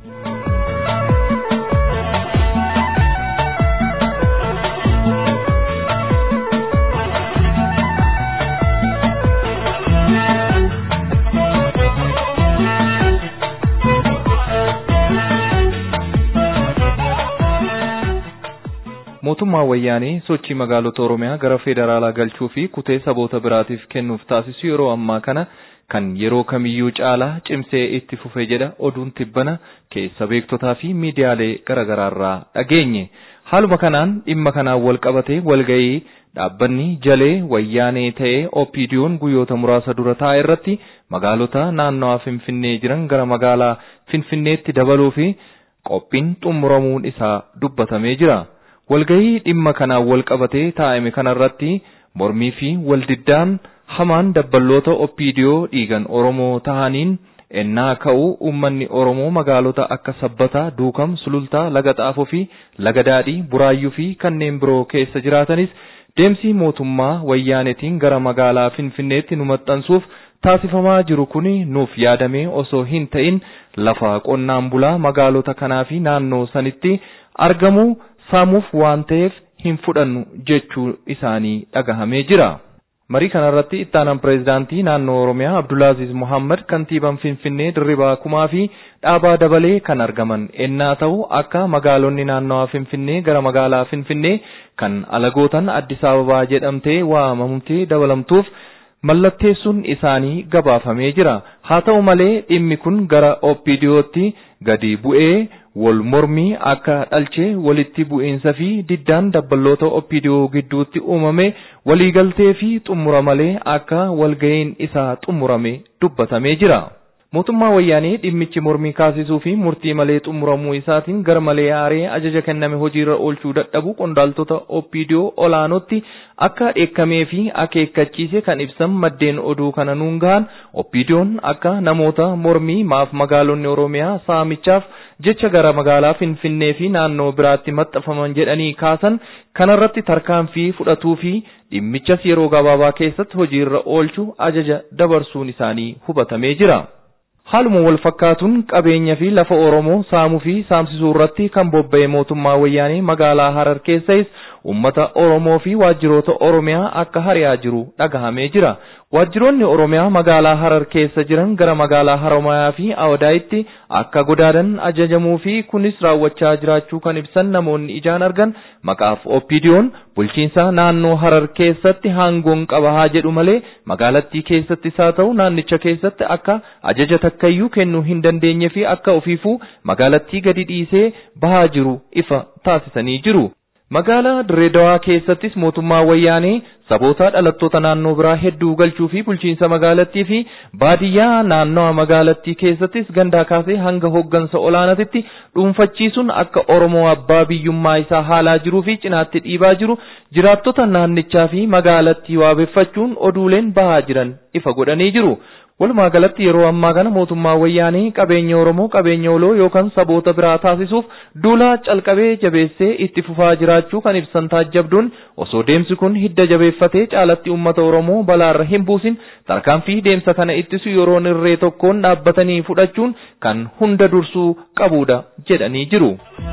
mootummaa wayyaanee sochii magaalota oromiyaa gara federaalaa galchuu fi kutee saboota biraatiif kennuuf taasisu yeroo ammaa kana kan yeroo kamiyyuu caalaa cimsee itti fufe jedha oduun tibbana keessa beektotaa fi miidiyaalee garaagaraarraa dhageenye haaluma kanaan dhimma kanaan wal qabatee walga'ii dhaabbanni jalee wayyaanee ta'ee oppiidiyoon guyyoota muraasa dura taa'e irratti magaalota naannawaa finfinnee jiran gara magaalaa finfinneetti dabaluu fi qophiin xumuramuun isaa dubbatamee jira. walgahii dhimma kanaan wal qabatee taa'ame kanarratti mormii fi waldiddaan hamaan dabballoota oppiidiyoo dhiigan oromoo tahaniin ennaa ka'u uummanni oromoo magaalota akka sabbataa duukam sulultaa laga xaafoo fi laga daadhii buraayyuu fi kanneen biroo keessa jiraatanis deemsi mootummaa wayyaanetiin gara magaalaa finfinneetti nu maxxansuuf taasifamaa jiru kun nuuf yaadamee osoo hin ta'in lafa qonnaan bulaa magaalota kanaa fi naannoo sanitti argamu saamuuf waan ta'eef hin fudhannu jechuu isaanii dhagahamee jira. Marii kanarratti ittaanaan pireezidaantii naannoo Oromiyaa Abdulaaziz Muhammad kantiibaan Finfinnee Dirribaa Kumaa fi dhaabaa dabalee kan argaman ennaa ta'u akka magaalonni naannawaa Finfinnee gara magaalaa Finfinnee kan alagootan Addis Ababaa jedhamtee waamamtee dabalamtuuf mallatteessuun isaanii gabaafamee jira. Haa ta'u malee dhimmi kun gara OPDOtti gadi bu'ee wal mormii akka dhalchee walitti bu'iinsa fi diddaan dabballoota OPDO gidduutti uumame waliigaltee fi xumura malee akka walga'iin isaa xumurame dubbatamee jira. Mootummaa wayyaanee dhimmichi mormii kaasisuu fi murtii malee xumuramuu isaatiin gar malee aaree ajaja kenname hojiirra oolchuu dadhabu qondaaltota OPDO olaanootti akka dheekkamee fi akeekkachiise kan ibsan maddeen oduu kana nuun gahan OPDO'n akka namoota mormii maaf magaalonni Oromiyaa saamichaaf jecha gara magaalaa Finfinnee fi naannoo biraatti maxxanfaman jedhanii kaasan kanarratti tarkaanfii fudhatuu fi dhimmichas yeroo gabaabaa keessatti hojiirra oolchuu ajaja dabarsuun isaanii hubatamee jira. Haaluma wal fakkaatuun qabeenya fi lafa Oromoo saamuu fi saamsisuu irratti kan bobba'e mootummaa wayyaanee magaalaa Harar keessas uummata Oromoo fi waajjiroota Oromiyaa akka hari'aa jiru dhagahamee jira. Waajjiroonni Oromiyaa magaalaa Harar keessa jiran gara magaalaa Haromayaa fi Awdaayitti akka godaadan ajajamuu fi kunis raawwachaa jiraachuu kan ibsan namoonni ijaan argan maqaaf OPDO'n bulchiinsa naannoo Harar keessatti hangoon qaba haa jedhu malee magaalattii keessattis haa ta'u naannicha keessatti akka ajaja takkayyuu kennuu hin dandeenye fi akka ofiifuu magaalattii gadi dhiisee bahaa jiru ifa taasisanii jiru. Magaalaa Dirreedawaa keessattis mootummaa wayyaanee saboota dhalattoota naannoo biraa hedduu galchuu fi bulchiinsa magaalattii fi baadiyyaa naannawa magaalattii keessattis gandaa kaasee hanga hoggansa olaanaatitti dhuunfachiisuun akka Oromoo abbaa biyyummaa isaa haalaa jiruu fi cinaatti dhiibaa jiru jiraattota naannichaa fi magaalattii waabeffachuun oduuleen bahaa jiran ifa godhanii jiru. Walumaa galatti yeroo ammaa kana mootummaa wayyaanii qabeenya Oromoo qabeenya oloo yookaan saboota biraa taasisuuf duula calqabee jabeessee itti fufaa jiraachuu kan ibsan taajjabduun osoo deemsi kun hidda jabeeffatee caalatti uummata Oromoo balaarra hin buusin tarkaanfii deemsa kana ittisu yeroo irree tokkoon dhaabbatanii fudhachuun kan hunda dursuu qabudha jedhanii jiru.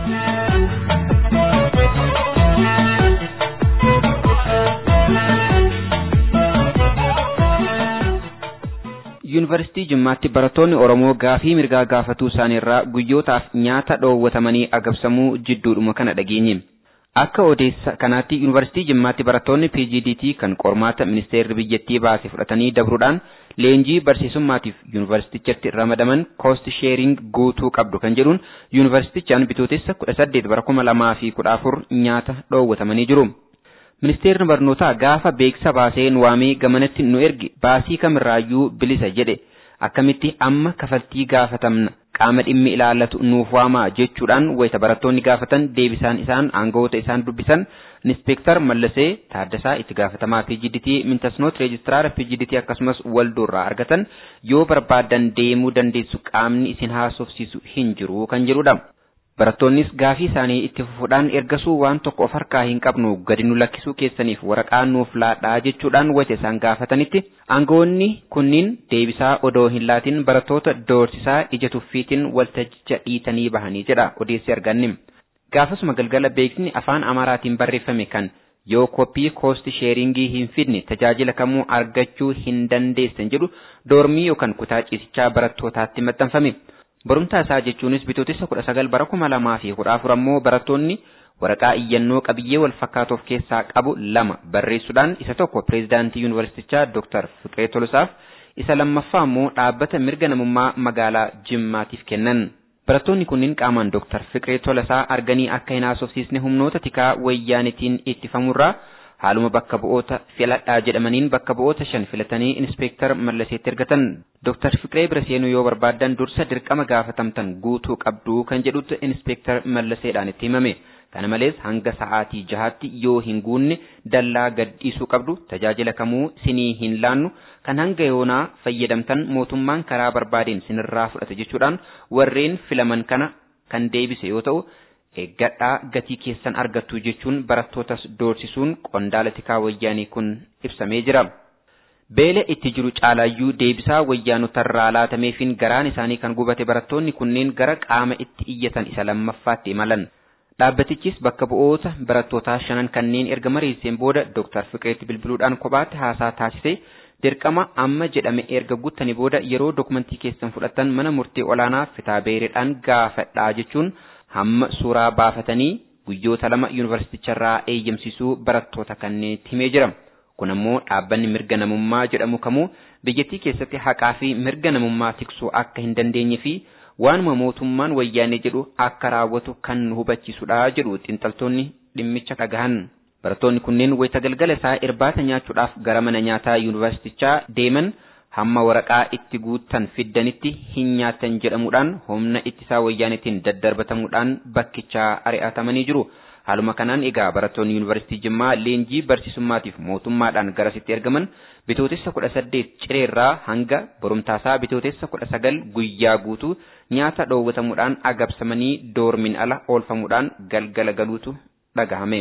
yuunivarsiitii jimmaatti barattoonni oromoo gaafii mirgaa gaafatuu isaaniirraa guyyootaaf nyaata dhoowwatamanii agabsamuu jidduudhuma kana dhageenye akka odeessa kanaatti yuunivarsiitii jimmaatti barattoonni pgdt kan qormaata ministeerri biyyattii baase fudhatanii dabruudhaan leenjii barsiisummaatiif yuunivarsiitichatti ramadaman koost sheering guutuu qabdu kan jedhuun yuunivarsiitichaan bitootessa kudha saddeet bara kuma lamaa fi kudha afur nyaata dhoowwatamanii jiru. Ministeerri barnootaa gaafa beeksisa baasee nu waamee gamanatti nu ergi baasii kamirraayyuu bilisa jedhe akkamitti amma kafaltii gaafatamna qaama dhimmi ilaallatu nuuf waamaa jechuudhaan wayita barattoonni gaafatan deebisaan isaan aangawoota isaan dubbisan Inspektar Mallasee Taaddasaa itti gaafatamaa PGDT Mintasnoot Reejistiraara PGDT akkasumas walduurraa argatan yoo barbaadan deemuu dandeessu qaamni isin haasofsiisu hin jiru kan jedhudha. Barattoonnis gaafii isaanii itti fufuudhaan ergasuu waan tokko of harkaa hin qabnu gadi nu lakkisuu keessaniif waraqaa nuuf laadhaa jechuudhaan wayita isaan gaafatanitti aangawoonni kunniin deebisaa odoo hin laatin barattoota doorsisaa ija tuffiitiin waltajjicha dhiitanii bahanii jedha odeessi arganne. Gaafasuma galgala beeksisni afaan Amaaraatiin barreeffame kan yoo koppii koosti sheeringii hin fidne tajaajila kamuu argachuu hin dandeessan jedhu doormii yookaan kutaa ciisichaa barattootaatti maxxanfame. Barumtaa isaa jechuunis bitootessa kudha sagal bara kuma lamaa fi kudha afur ammoo barattoonni waraqaa iyyannoo qabiyyee wal fakkaatu of keessaa qabu lama barreessuudhaan isa tokko pireezidaantii yuunivarsiitichaa Dr. Fiqiree Tolosaaf isa lammaffaa ammoo dhaabbata mirga namummaa magaalaa Jimmaatiif kennan. Barattoonni kunniin qaamaan Dr. Fiqiree Tolasaa arganii akka hin haasofsiisne humnoota tikaa wayyaanitiin ittifamurraa haaluma bakka bu'oota filadhaa jedhamaniin bakka bu'oota shan filatanii inspeektar Mallaseetti ergatan. Dr. Fiqiree bira seenuu yoo barbaadan dursa dirqama gaafatamtan guutuu qabdu kan jedhutti inspeektar Mallaseedhaan itti himame. Kana malees hanga sa'aatii jahaatti yoo hin guunne dallaa gadhiisuu qabdu tajaajila kamuu sinii hin laannu kan hanga yoonaa fayyadamtan mootummaan karaa barbaadeen sinirraa fudhate jechuudhaan warreen filaman kana kan deebise yoo ta'u eeggadhaa gatii keessan argattu jechuun barattootas doorsisuun qondaala tikaa wayyaanii kun ibsamee jira. Beela itti jiru caalayyuu deebisaa wayyaanotarraa laatameefin garaan isaanii kan gubate barattoonni kunneen gara qaama itti iyyatan isa lammaffaatti imalan. Dhaabbatichis bakka bu'oota barattootaa shanan kanneen erga mariiseen booda Dr. Fiqireetti bilbiluudhaan kophaatti haasaa taasisee dirqama amma jedhame erga guuttanii booda yeroo dokumentii keessan fudhatan mana murtii olaanaa fitaa beereedhaan gaafadhaa jechuun hamma suuraa baafatanii guyyoota lama yuunivarsiiticharraa eeyyamsiisuu barattoota kanneetti himee jira. Kun ammoo dhaabbanni mirga namummaa jedhamu kamuu biyyattii keessatti haqaa fi mirga namummaa tiksuu akka hin dandeenye fi waanuma mootummaan wayyaanee jedhu akka raawwatu kan nu hubachiisudha jedhu xiinxaltoonni dhimmicha dhagahan. Barattoonni kunneen wayita galgala isaa irbaata nyaachuudhaaf gara mana nyaataa yuunivarsiitichaa deeman hamma waraqaa itti guuttan fiddanitti hin nyaatan jedhamuudhaan humna ittisaa wayyaanetiin daddarbatamuudhaan bakkichaa ari'atamanii jiru. Haaluma kanaan egaa barattoonni yuunivarsiitii Jimmaa leenjii barsiisummaatiif mootummaadhaan garasitti ergaman bitootessa kudha saddeet cireerraa hanga borumtaasaa bitootessa kudha sagal guyyaa guutuu nyaata dhoowwatamuudhaan agabsamanii doormin ala oolfamuudhaan galgala galuutu dhagahame.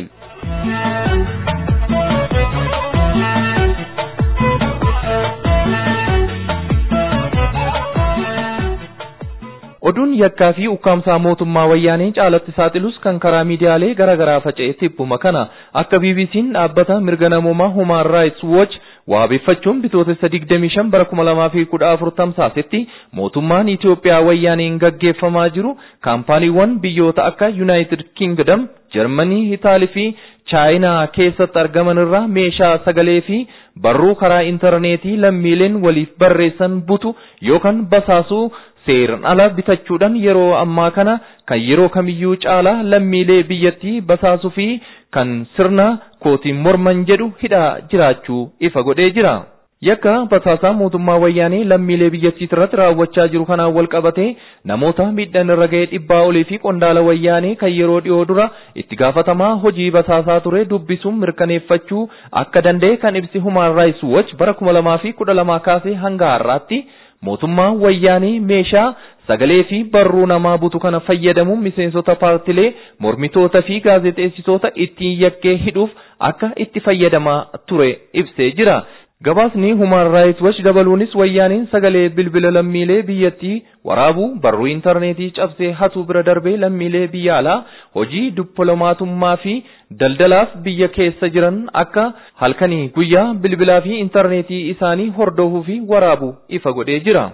Oduun yakkaa fi ukkaamsaa mootummaa wayyaanee caalatti saaxilus kan karaa miidiyaalee garaa garaa faca'e tibbuma kana akka BBC'n dhaabbata mirga namoomaa Human Rights Watch waabeffachuun bitootessa 25 bara 2014 tamsaasetti mootummaan Itoophiyaa wayyaaneen gaggeeffamaa jiru kaampaaniiwwan biyyoota akka United Kingdom, Germany, Itaalii fi chaayinaa keessatti argaman irraa meeshaa sagalee fi barruu karaa intarneetii lammiileen waliif barreessan butu yookaan basaasuu seeran ala bitachuudhaan yeroo ammaa kana kan yeroo kamiyyuu caalaa lammiilee biyyattii basaasuu fi kan sirna kootiin morman jedhu hidhaa jiraachuu ifa godhee jira. Yakka basaasaa mootummaa wayyaanee lammiilee biyyattii irratti raawwachaa jiru kanaan wal qabatee namoota miidhaan irra ga'ee dhibbaa olii fi qondaala wayyaanee kan yeroo dhiyoo dura itti gaafatamaa hojii basaasaa ture dubbisuun mirkaneeffachuu akka danda'e kan ibsi Human Rights Watch bara kuma lamaa fi kudha lamaa kaasee hanga har'aatti mootummaa wayyaanee meeshaa sagalee fi barruu namaa butu kana fayyadamuun miseensota paartilee mormitoota fi gaazexeessitoota ittiin yakkee hidhuuf akka itti fayyadamaa ture ibsee jira. Gabaasni Human Rights Watch dabaluunis wayyaaniin sagalee bilbila lammiilee biyyattii waraabuu barruu intarneetii cabsee hatuu bira darbee lammiilee biyya alaa hojii dippiloomatummaa fi daldalaaf biyya keessa jiran akka halkanii guyyaa bilbilaa fi intarneetii isaanii hordofuu fi waraabuu ifa godhee jira.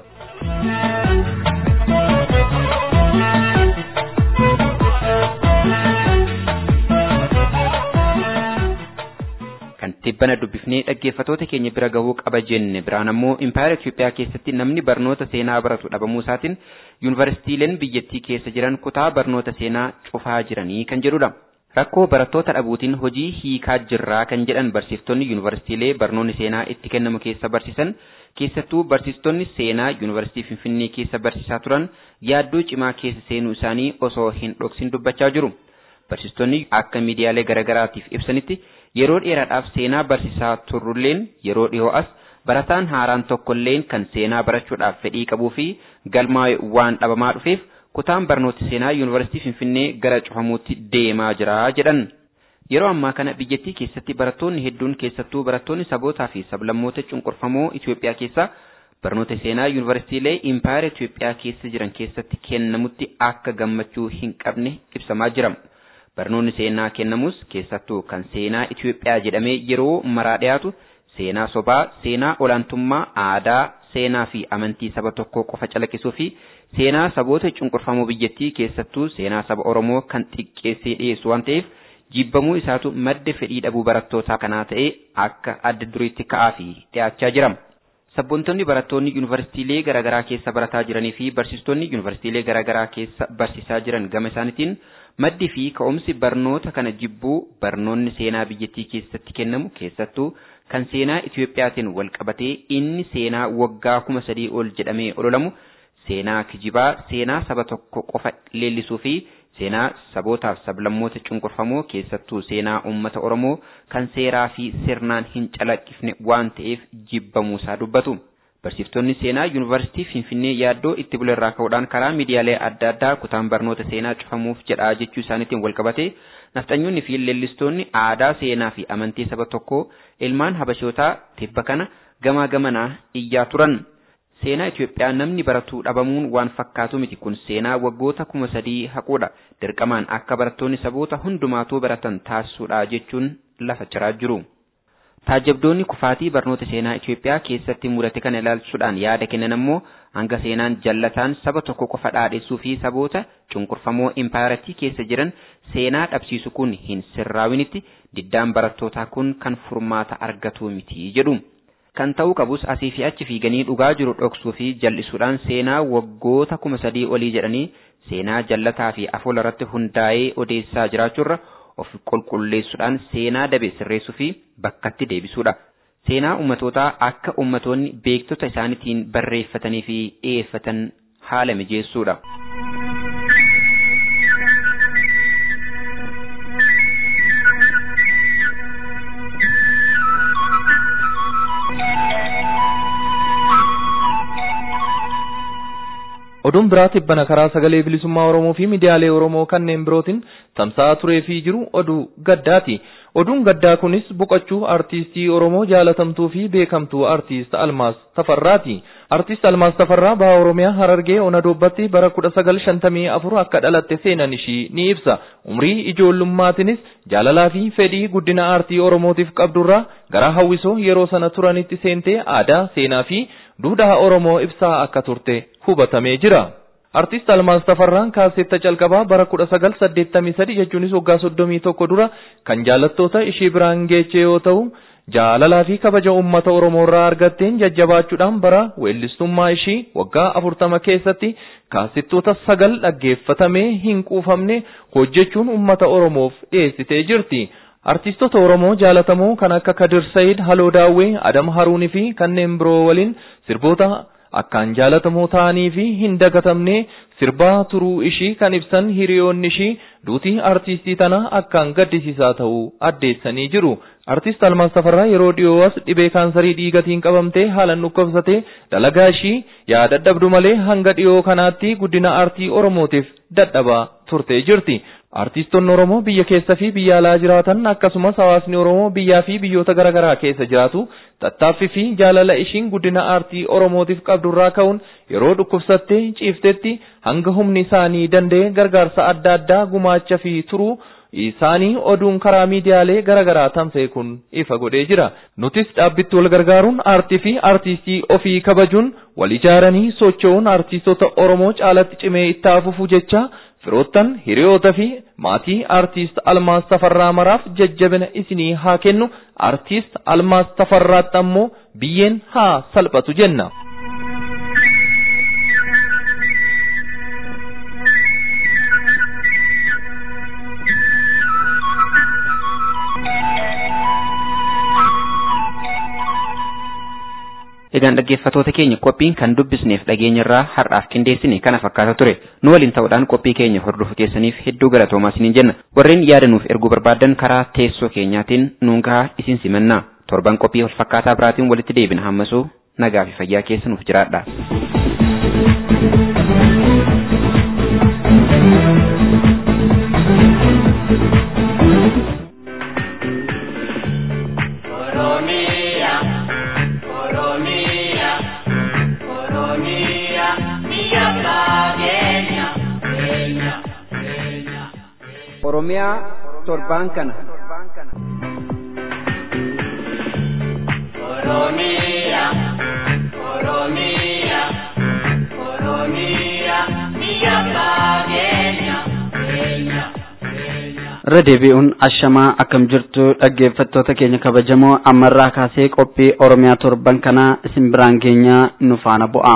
kan tibbana dubbifnee dhaggeeffatoota keenya bira gahuu qaba jenne biraan ammoo impaayera Itoophiyaa keessatti namni barnoota seenaa baratu dhabamuu isaatiin yuunivarsiitiileen biyyattii keessa jiran kutaa barnoota seenaa cufaa jiranii kan jedhudha. Rakkoo barattoota dhabuutiin hojii hiikaa jirraa kan jedhan barsiiftonni yuunivarsiitiilee barnoonni seenaa itti kennamu keessa barsiisan keessattuu barsiistonni seenaa yuunivarsiitii Finfinnee keessa barsiisaa turan yaaddoo cimaa keessa seenuu isaanii osoo hin dhoksin dubbachaa jiru. Barsiistonni akka miidiyaalee garaagaraatiif ibsanitti yeroo dheeraadhaaf seenaa barsiisaa turrulleen yeroo dhiyoo as barataan haaraan tokkolleen kan seenaa barachuudhaaf fedhii qabuu fi galmaa'e waan dhabamaa dhufeef kutaan barnoota seenaa yuunivarsiitii Finfinnee gara cufamuutti deemaa jira jedhan. Yeroo ammaa kana biyyattii keessatti barattoonni hedduun keessattuu barattoonni sabootaa fi sablammoota cunqurfamoo Itoophiyaa keessaa barnoota seenaa yuunivarsiitiilee impaayera Itoophiyaa keessa jiran keessatti kennamutti akka gammachuu hin qabne ibsamaa jira. Barnoonni seenaa kennamus keessattuu kan seenaa Itoophiyaa jedhamee yeroo maraa dhiyaatu seenaa sobaa, seenaa olaantummaa aadaa, seenaa fi amantii saba tokkoo qofa calaqqisuu fi seenaa saboota cunqurfamoo biyyattii keessattuu seenaa saba Oromoo kan xiqqeessee dhiyeessu waan ta'eef jibbamuu isaatu madda fedhii dhabuu barattootaa kanaa ta'ee akka adda duriitti ka'aa fi dhiyaachaa jira. Sabboontonni barattoonni yuunivarsiitiilee garaagaraa keessa barataa jiranii fi barsiistonni yuunivarsiitiilee garaagaraa keessa barsiisaa jiran gama isaaniitiin maddi fi ka'umsi barnoota kana jibbuu barnoonni seenaa biyyattii keessatti kennamu keessattuu kan seenaa Itiyoophiyaatiin wal qabatee inni seenaa waggaa kuma sadii ol jedhamee ololamu seenaa kijibaa seenaa saba tokko qofa leellisuu fi seenaa sabootaaf sablammoota cunqurfamoo keessattuu seenaa uummata Oromoo kan seeraa fi sirnaan hin calaqqifne waan ta'eef jibbamuusaa dubbatu. Barsiiftonni seenaa yuunivarsiitii Finfinnee yaaddoo itti bulerraa ka'uudhaan karaa miidiyaalee adda addaa kutaan barnoota seenaa cufamuuf jedhaa jechuu isaaniitiin wal qabatee nafxanyoonni fi leellistoonni aadaa seenaa fi amantii saba tokkoo ilmaan habashootaa tibba kana gamaa gamanaa iyyaa turan. Seenaa Itoophiyaa namni baratuu dhabamuun waan fakkaatu miti kun seenaa waggoota kuma sadii haquudha. Dirqamaan akka barattoonni saboota hundumaatuu baratan taasisuudha jechuun lafa ciraa jiru. Taajabdoonni kufaatii barnoota seenaa Itoophiyaa keessatti mudate kana ilaalchuudhaan yaada kennan ammoo hanga seenaan jallataan saba tokko qofa dhaadhessuu fi saboota cunqurfamoo impaayiratii keessa jiran seenaa dhabsiisu kun hin sirraawinitti diddaan barattootaa kun kan furmaata argatu miti jedhu. Kan ta'uu qabus asii fi achi fiiganii dhugaa jiru dhoksuu fi jal'isuudhaan seenaa waggoota kuma sadii olii jedhanii seenaa jallataa fi afoola irratti hundaa'ee odeessaa jiraachuurra of qulqulleessuudhaan seenaa dabe sirreessuu fi bakkatti deebisuudha. Seenaa ummatootaa akka ummatoonni beektota isaaniitiin barreeffatanii fi dhiyeeffatan haala mijeessuudha. Oduun biraa tibbana karaa sagalee bilisummaa Oromoo fi miidiyaalee Oromoo kanneen birootiin tamsa'aa turee fi jiru oduu gaddaati. Oduun gaddaa kunis boqochuu artiistii Oromoo jaalatamtuu fi beekamtuu artiist Almaas Tafarraati. Artiist Almaas Tafarraa baha Oromiyaa Harargee Onadoobbatti bara 1954 akka dhalatte seenan ishii ni ibsa. Umrii ijoollummaatinis jaalalaa fi fedhii guddina aartii Oromootiif qabdurraa gara hawwisoo yeroo sana turanitti seentee aadaa, seenaa fi duudhaa Oromoo ibsaa akka turte hubatamee jira. Artiist Almaas Tafarraan kaaseetta calqabaa bara 1983 jechuunis waggaa 31 dura kan jaalattoota ishee biraan geeche yoo ta'u, jaalalaa fi kabaja uummata Oromoo irraa argatteen jajjabaachuudhaan bara weellistummaa ishii waggaa 40 keessatti kaasettoota sagal dhaggeeffatamee hin quufamne hojjechuun uummata Oromoof dhiyeessitee jirti. Artiistota Oromoo jaalatamoo kan akka Kadir Said, Haloo Daawwee, Adam Haruunii fi kanneen biroo waliin sirboota akkaan jaalatamoo ta'anii fi hin dagatamne sirbaa turuu ishii kan ibsan hiriyoonni ishii duutii artiistii tana akkaan gaddisiisaa ta'uu addeessanii jiru. Artiist Almaas Tafarraa yeroo dhiyoo as dhibee kaansarii dhiigatiin qabamtee haalan dhukkubsatee dalagaa ishii yaa dadhabdu malee hanga dhiyoo kanaatti guddina aartii Oromootiif dadhabaa turtee jirti. Artiistonni Oromoo biyya keessa fi biyya alaa jiraatan akkasumas hawaasni Oromoo biyyaa fi biyyoota garaagaraa keessa jiraatu tattaaffii fi jaalala ishiin guddina aartii Oromootiif qabdurraa ka'uun yeroo dhukkubsattee ciiftetti hanga humni isaanii danda'e gargaarsa adda addaa gumaacha fi turuu isaanii oduun karaa miidiyaalee garaagaraa tamsa'e kun ifa godhee jira. Nutis dhaabbitti wal gargaaruun aartii fi aartistii ofii kabajuun wal ijaaranii socho'uun aartistoota Oromoo caalatti cimee itti fufuu jecha firoottan hiriyoota fi maatii aartiist Almaas Tafarraa maraaf jajjabina isinii haa kennu aartiist Almaas Tafarraatti ammoo biyyeen haa salphatu jenna. egaan dhaggeeffatoota keenya qophiin kan dubbisneef dhageenyarraa har'aaf qindeessine kana fakkaata ture nu waliin ta'uudhaan qophii keenya hordofuu keessaniif hedduu galatoomaa isiniin jenna warreen yaadanuuf erguu barbaadan karaa teessoo keenyaatiin nuun gahaa isin simannaa torban qophii wal fakkaataa biraatiin walitti deebina hammasuu nagaa fi fayyaa keessa nuuf jiraadha. Oromiyaa torbaan kana. Oromiyaa, Oromiyaa, Oromiyaa, biyya fageenya, keenya, keenya. irra deebi'uun ashamaa akkam jirtu dhaggeeffattoota keenya kabajamoo ammarraa kaasee qophii oromiyaa torban kanaa isin biraan geenyaa nu faana bu'a.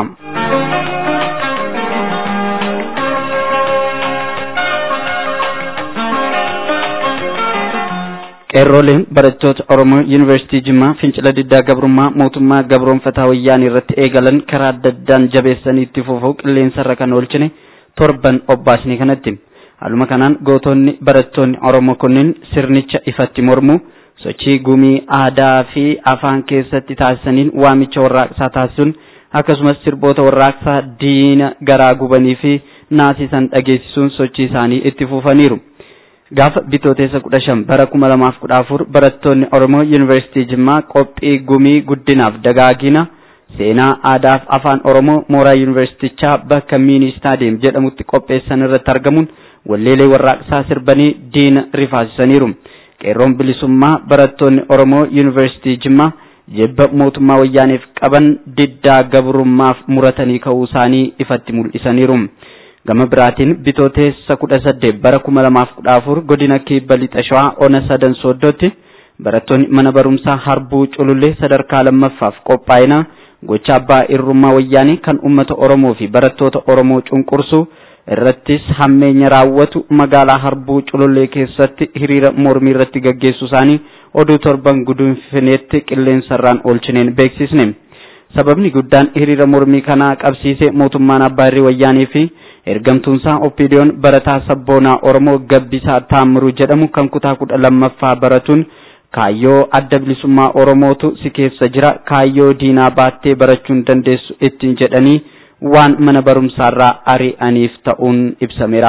qeerrooleen barattoota oromoo yuunivarsiitii jimmaa fincila diddaa gabrummaa mootummaa gabroonfataa wayyaanii irratti eegalan karaa adda addaan jabeessanii itti fufuu qilleensarra kan oolchine torban obbaasni kanatti. Haaluma kanaan gootonni barattoonni Oromoo kunneen sirnicha ifatti mormu sochii gumii aadaa fi afaan keessatti taasisaniin waamicha warraaqsaa taasisuun akkasumas sirboota warraaqsaa diina garaa gubanii fi naasisan dhageessisuun sochii isaanii itti fufaniiru. Gaafa bitooteessa kudha shan bara kuma lamaaf kudha afur barattoonni Oromoo Yuunivarsiitii Jimmaa qophii gumii guddinaaf dagaagina seenaa aadaaf afaan Oromoo mooraa yuunivarsiitichaa bakka miini istaadiyeem jedhamutti qopheessan irratti argamuun walleelee warraaqsaa sirbanii diina rifaasisaniiru. Qeerroon bilisummaa barattoonni Oromoo Yuunivarsiitii Jimmaa jibba mootummaa wayyaaniif qaban diddaa gabrummaaf muratanii ka'uu isaanii ifatti mul'isaniiru. Gama biraatiin bitooteessa kudha saddeet bara kuma lamaaf kudha afur godina kibba lixa shawaa ona sadan sooddootti barattoonni mana barumsaa harbuu culullee sadarkaa lammaffaaf qophaa'ina gocha abbaa irrummaa wayyaanii kan uummata Oromoo fi barattoota Oromoo cunqursu irrattis hammeenya raawwatu magaalaa harbuu culullee keessatti hiriira mormii irratti gaggeessu isaanii oduu torban gudunfineetti qilleensarraan oolchineen beeksisne. Sababni guddaan hiriira mormii kanaa qabsiise mootummaan abbaa irree wayyaanii fi ergamtuunsaa oppiidiyoon barataa sabboonaa Oromoo Gabbisaa Taammiruu jedhamu kan kutaa kudha lammaffaa baratuun kaayyoo adda bilisummaa Oromootu si keessa jira kaayyoo diinaa baattee barachuun dandeessu ittiin jedhanii waan mana barumsaarraa ari'aniif ta'uun ibsameera.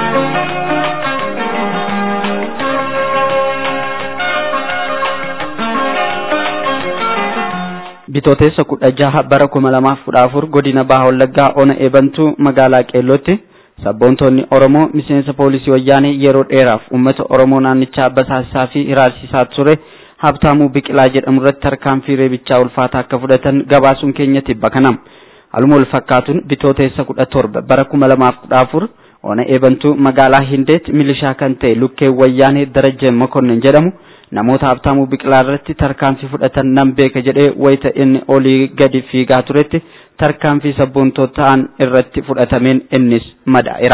Bitooteessa kudha jaha bara kuma lamaaf kudha afur godina Baha Wallaggaa ona eebantuu magaalaa Qeellootti sabboontonni Oromoo miseensa poolisii wayyaanee yeroo dheeraaf uummata Oromoo naannichaa basaasisaa fi hiraarsisaa ture Habtaamuu Biqilaa jedhamu irratti tarkaanfii reebichaa ulfaataa akka fudhatan gabaasuun keenyatti bakkanam. Haaluma wal fakkaatuun bitooteessa kudha torba bara kuma lamaaf kudha afur ona eebantuu magaalaa Hindeet milishaa kan ta'e lukkee wayyaanee Darajjee Mokonnin jedhamu namoota Habtaamuu Biqilaa irratti tarkaanfii fudhatan nan beeka jedhee wayita inni olii gadi fiigaa turetti tarkaanfii sabboontoota ta'an irratti fudhatameen innis madaa'eera.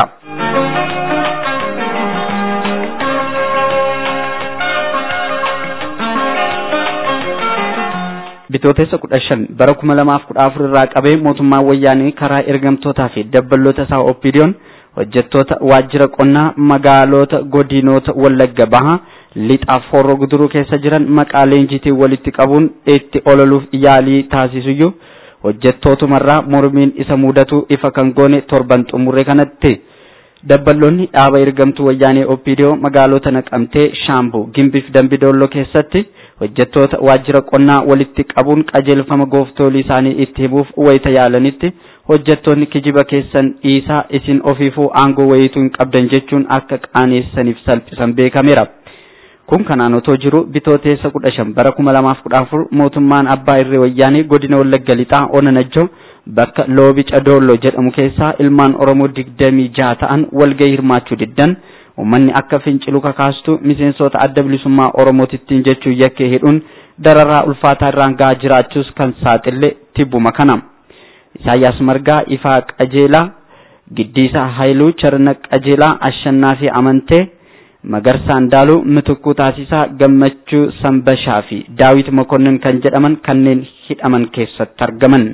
Bitootessa kudha shan bara kuma lamaaf kudha afur irraa qabee mootummaan wayyaanee karaa ergamtootaa fi dabballoota isaa oppiidiyoon hojjettoota waajjira qonnaa magaalota godinoota wallagga bahaa lixaaf horroo guduruu keessa jiran maqaa leenjiitiin walitti qabuun itti ololuuf yaalii taasisuyyuu hojjettootumarraa mormiin isa mudatu ifa kan goone torban xumurre kanatti dabballoonni dhaaba ergamtuu wayyaanee oppiidiyoo magaalota naqamtee shaambuu gimbiif dambidoollo keessatti hojjettoota waajjira qonnaa walitti qabuun qajeelfama gooftolii isaanii itti himuuf wayita yaalanitti hojjettoonni kijiba keessan dhiisaa isin ofiifuu aangoo wayiituu hin qabdan jechuun akka qaaneessaniif salphisan beekameera. Kun kanaan otoo jiru bitooteessa kudha shan bara kuma lamaaf kudha afur mootummaan abbaa irree wayyaanee godina wallagga lixaa ona najjoo bakka loobica doollo jedhamu keessaa ilmaan oromoo digdamii jaha ta'an walgahii hirmaachuu diddan ummanni akka fincilu kakaastu miseensota adda bilisummaa oromootittiin jechuu yakkee hidhuun dararaa ulfaataa irraan gahaa jiraachuus kan saaxille tibbuma kana. Isaayyaas Margaa Ifaa Qajeelaa Giddiisaa Haayiluu Charna Qajeelaa Ashannaa fi Amantee Magarsaa Andaaluu, Mitukuu Taasisaa, Gammachuu Sambashaa fi Daawit Mokonnin kan jedhaman kanneen hidhaman keessatti argaman.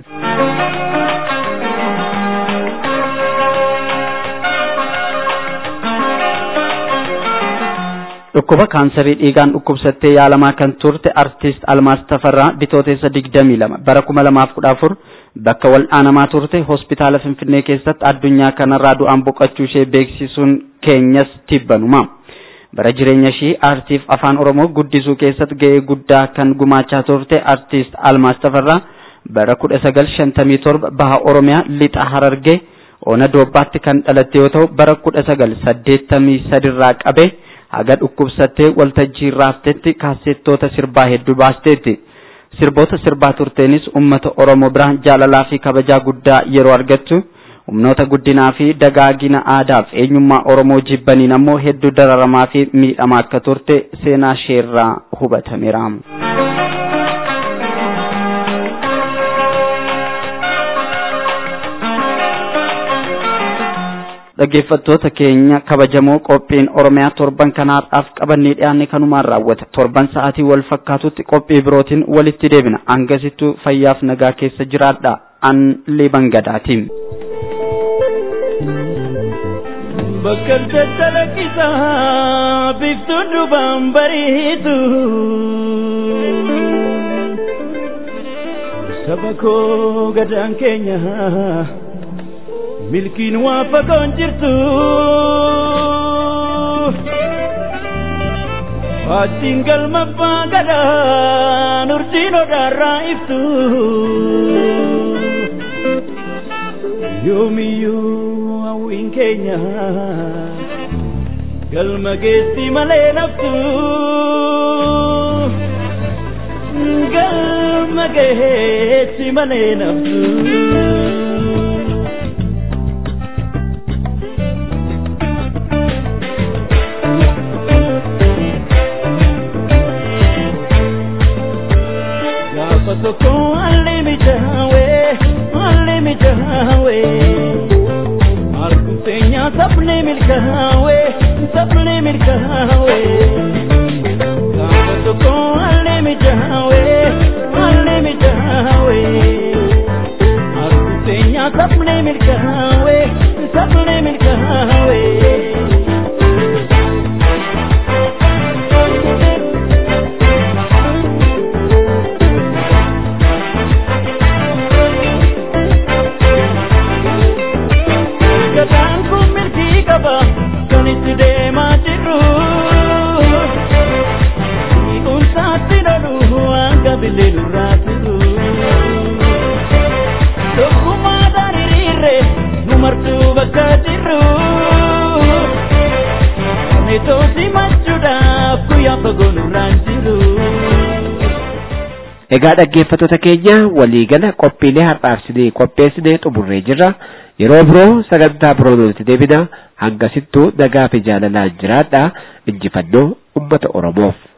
Dhukkuba kaansarii dhiigaan dhukkubsattee yaalamaa kan turte artist Almaas Tafarraa bitootessa 22 bara 2014 bakka wal'aanamaa turte hospitaala Finfinnee keessatti addunyaa kanarraa du'aan boqochuu ishee beeksisuun keenyas tibbanuma. Bara jireenya ishii aartiif afaan Oromoo guddisuu keessatti ga'ee guddaa kan gumaachaa turte artist Almaas Tafarraa bara 1957 baha Oromiyaa lixa Harargee Oona Doobbaatti kan dhalatte yoo ta'u bara 1983 irraa qabee haga dhukkubsattee waltajjii irraa haftetti kaasettoota sirbaa hedduu baasteetti. Sirboota sirbaa turteenis uummata Oromoo biraan jaalalaa fi kabajaa guddaa yeroo argattu humnoota guddinaa fi dagaagina aadaaf eenyummaa Oromoo jibbaniin ammoo hedduu dararamaa fi miidhamaa akka turte seenaa isheerraa hubatameera. dhaggeeffattoota keenya kabajamoo qophiin oromiyaa torban kanaadhaaf qabannee dhiyaanne kanumaan raawwata torban sa'aatii wal fakkaatutti qophii birootiin walitti deebina hangasittuu fayyaaf nagaa keessa jiraadha an liban gadaatiin. Bakka chalaqqisaa biiftuun duubaan bariitu saba koo gadaan keenya. milkiin waa fagoon jirtu Faattiin galma abbaa gadaan urjiin odaarraa ibsu yoomiyyuu hawwiin keenya galma geessi malee naftu galma geessi malee naftu. tokko alli mijawe alli mijawe arguteenya sabni milkawe sabni milkawe gaafa tokko alli mijawe alli mijawe arguteenya sabni milkawe sabni milkawe Egaa dhaggeeffattoota keenya waliigala qophiilee har'aafsinee qopheessinee xumurree jirra. Yeroo biroo sagantaa biroo nuti deebina hangasittuu nagaa fi jaalalaan jiraadha. Injifannoo uummata Oromoof.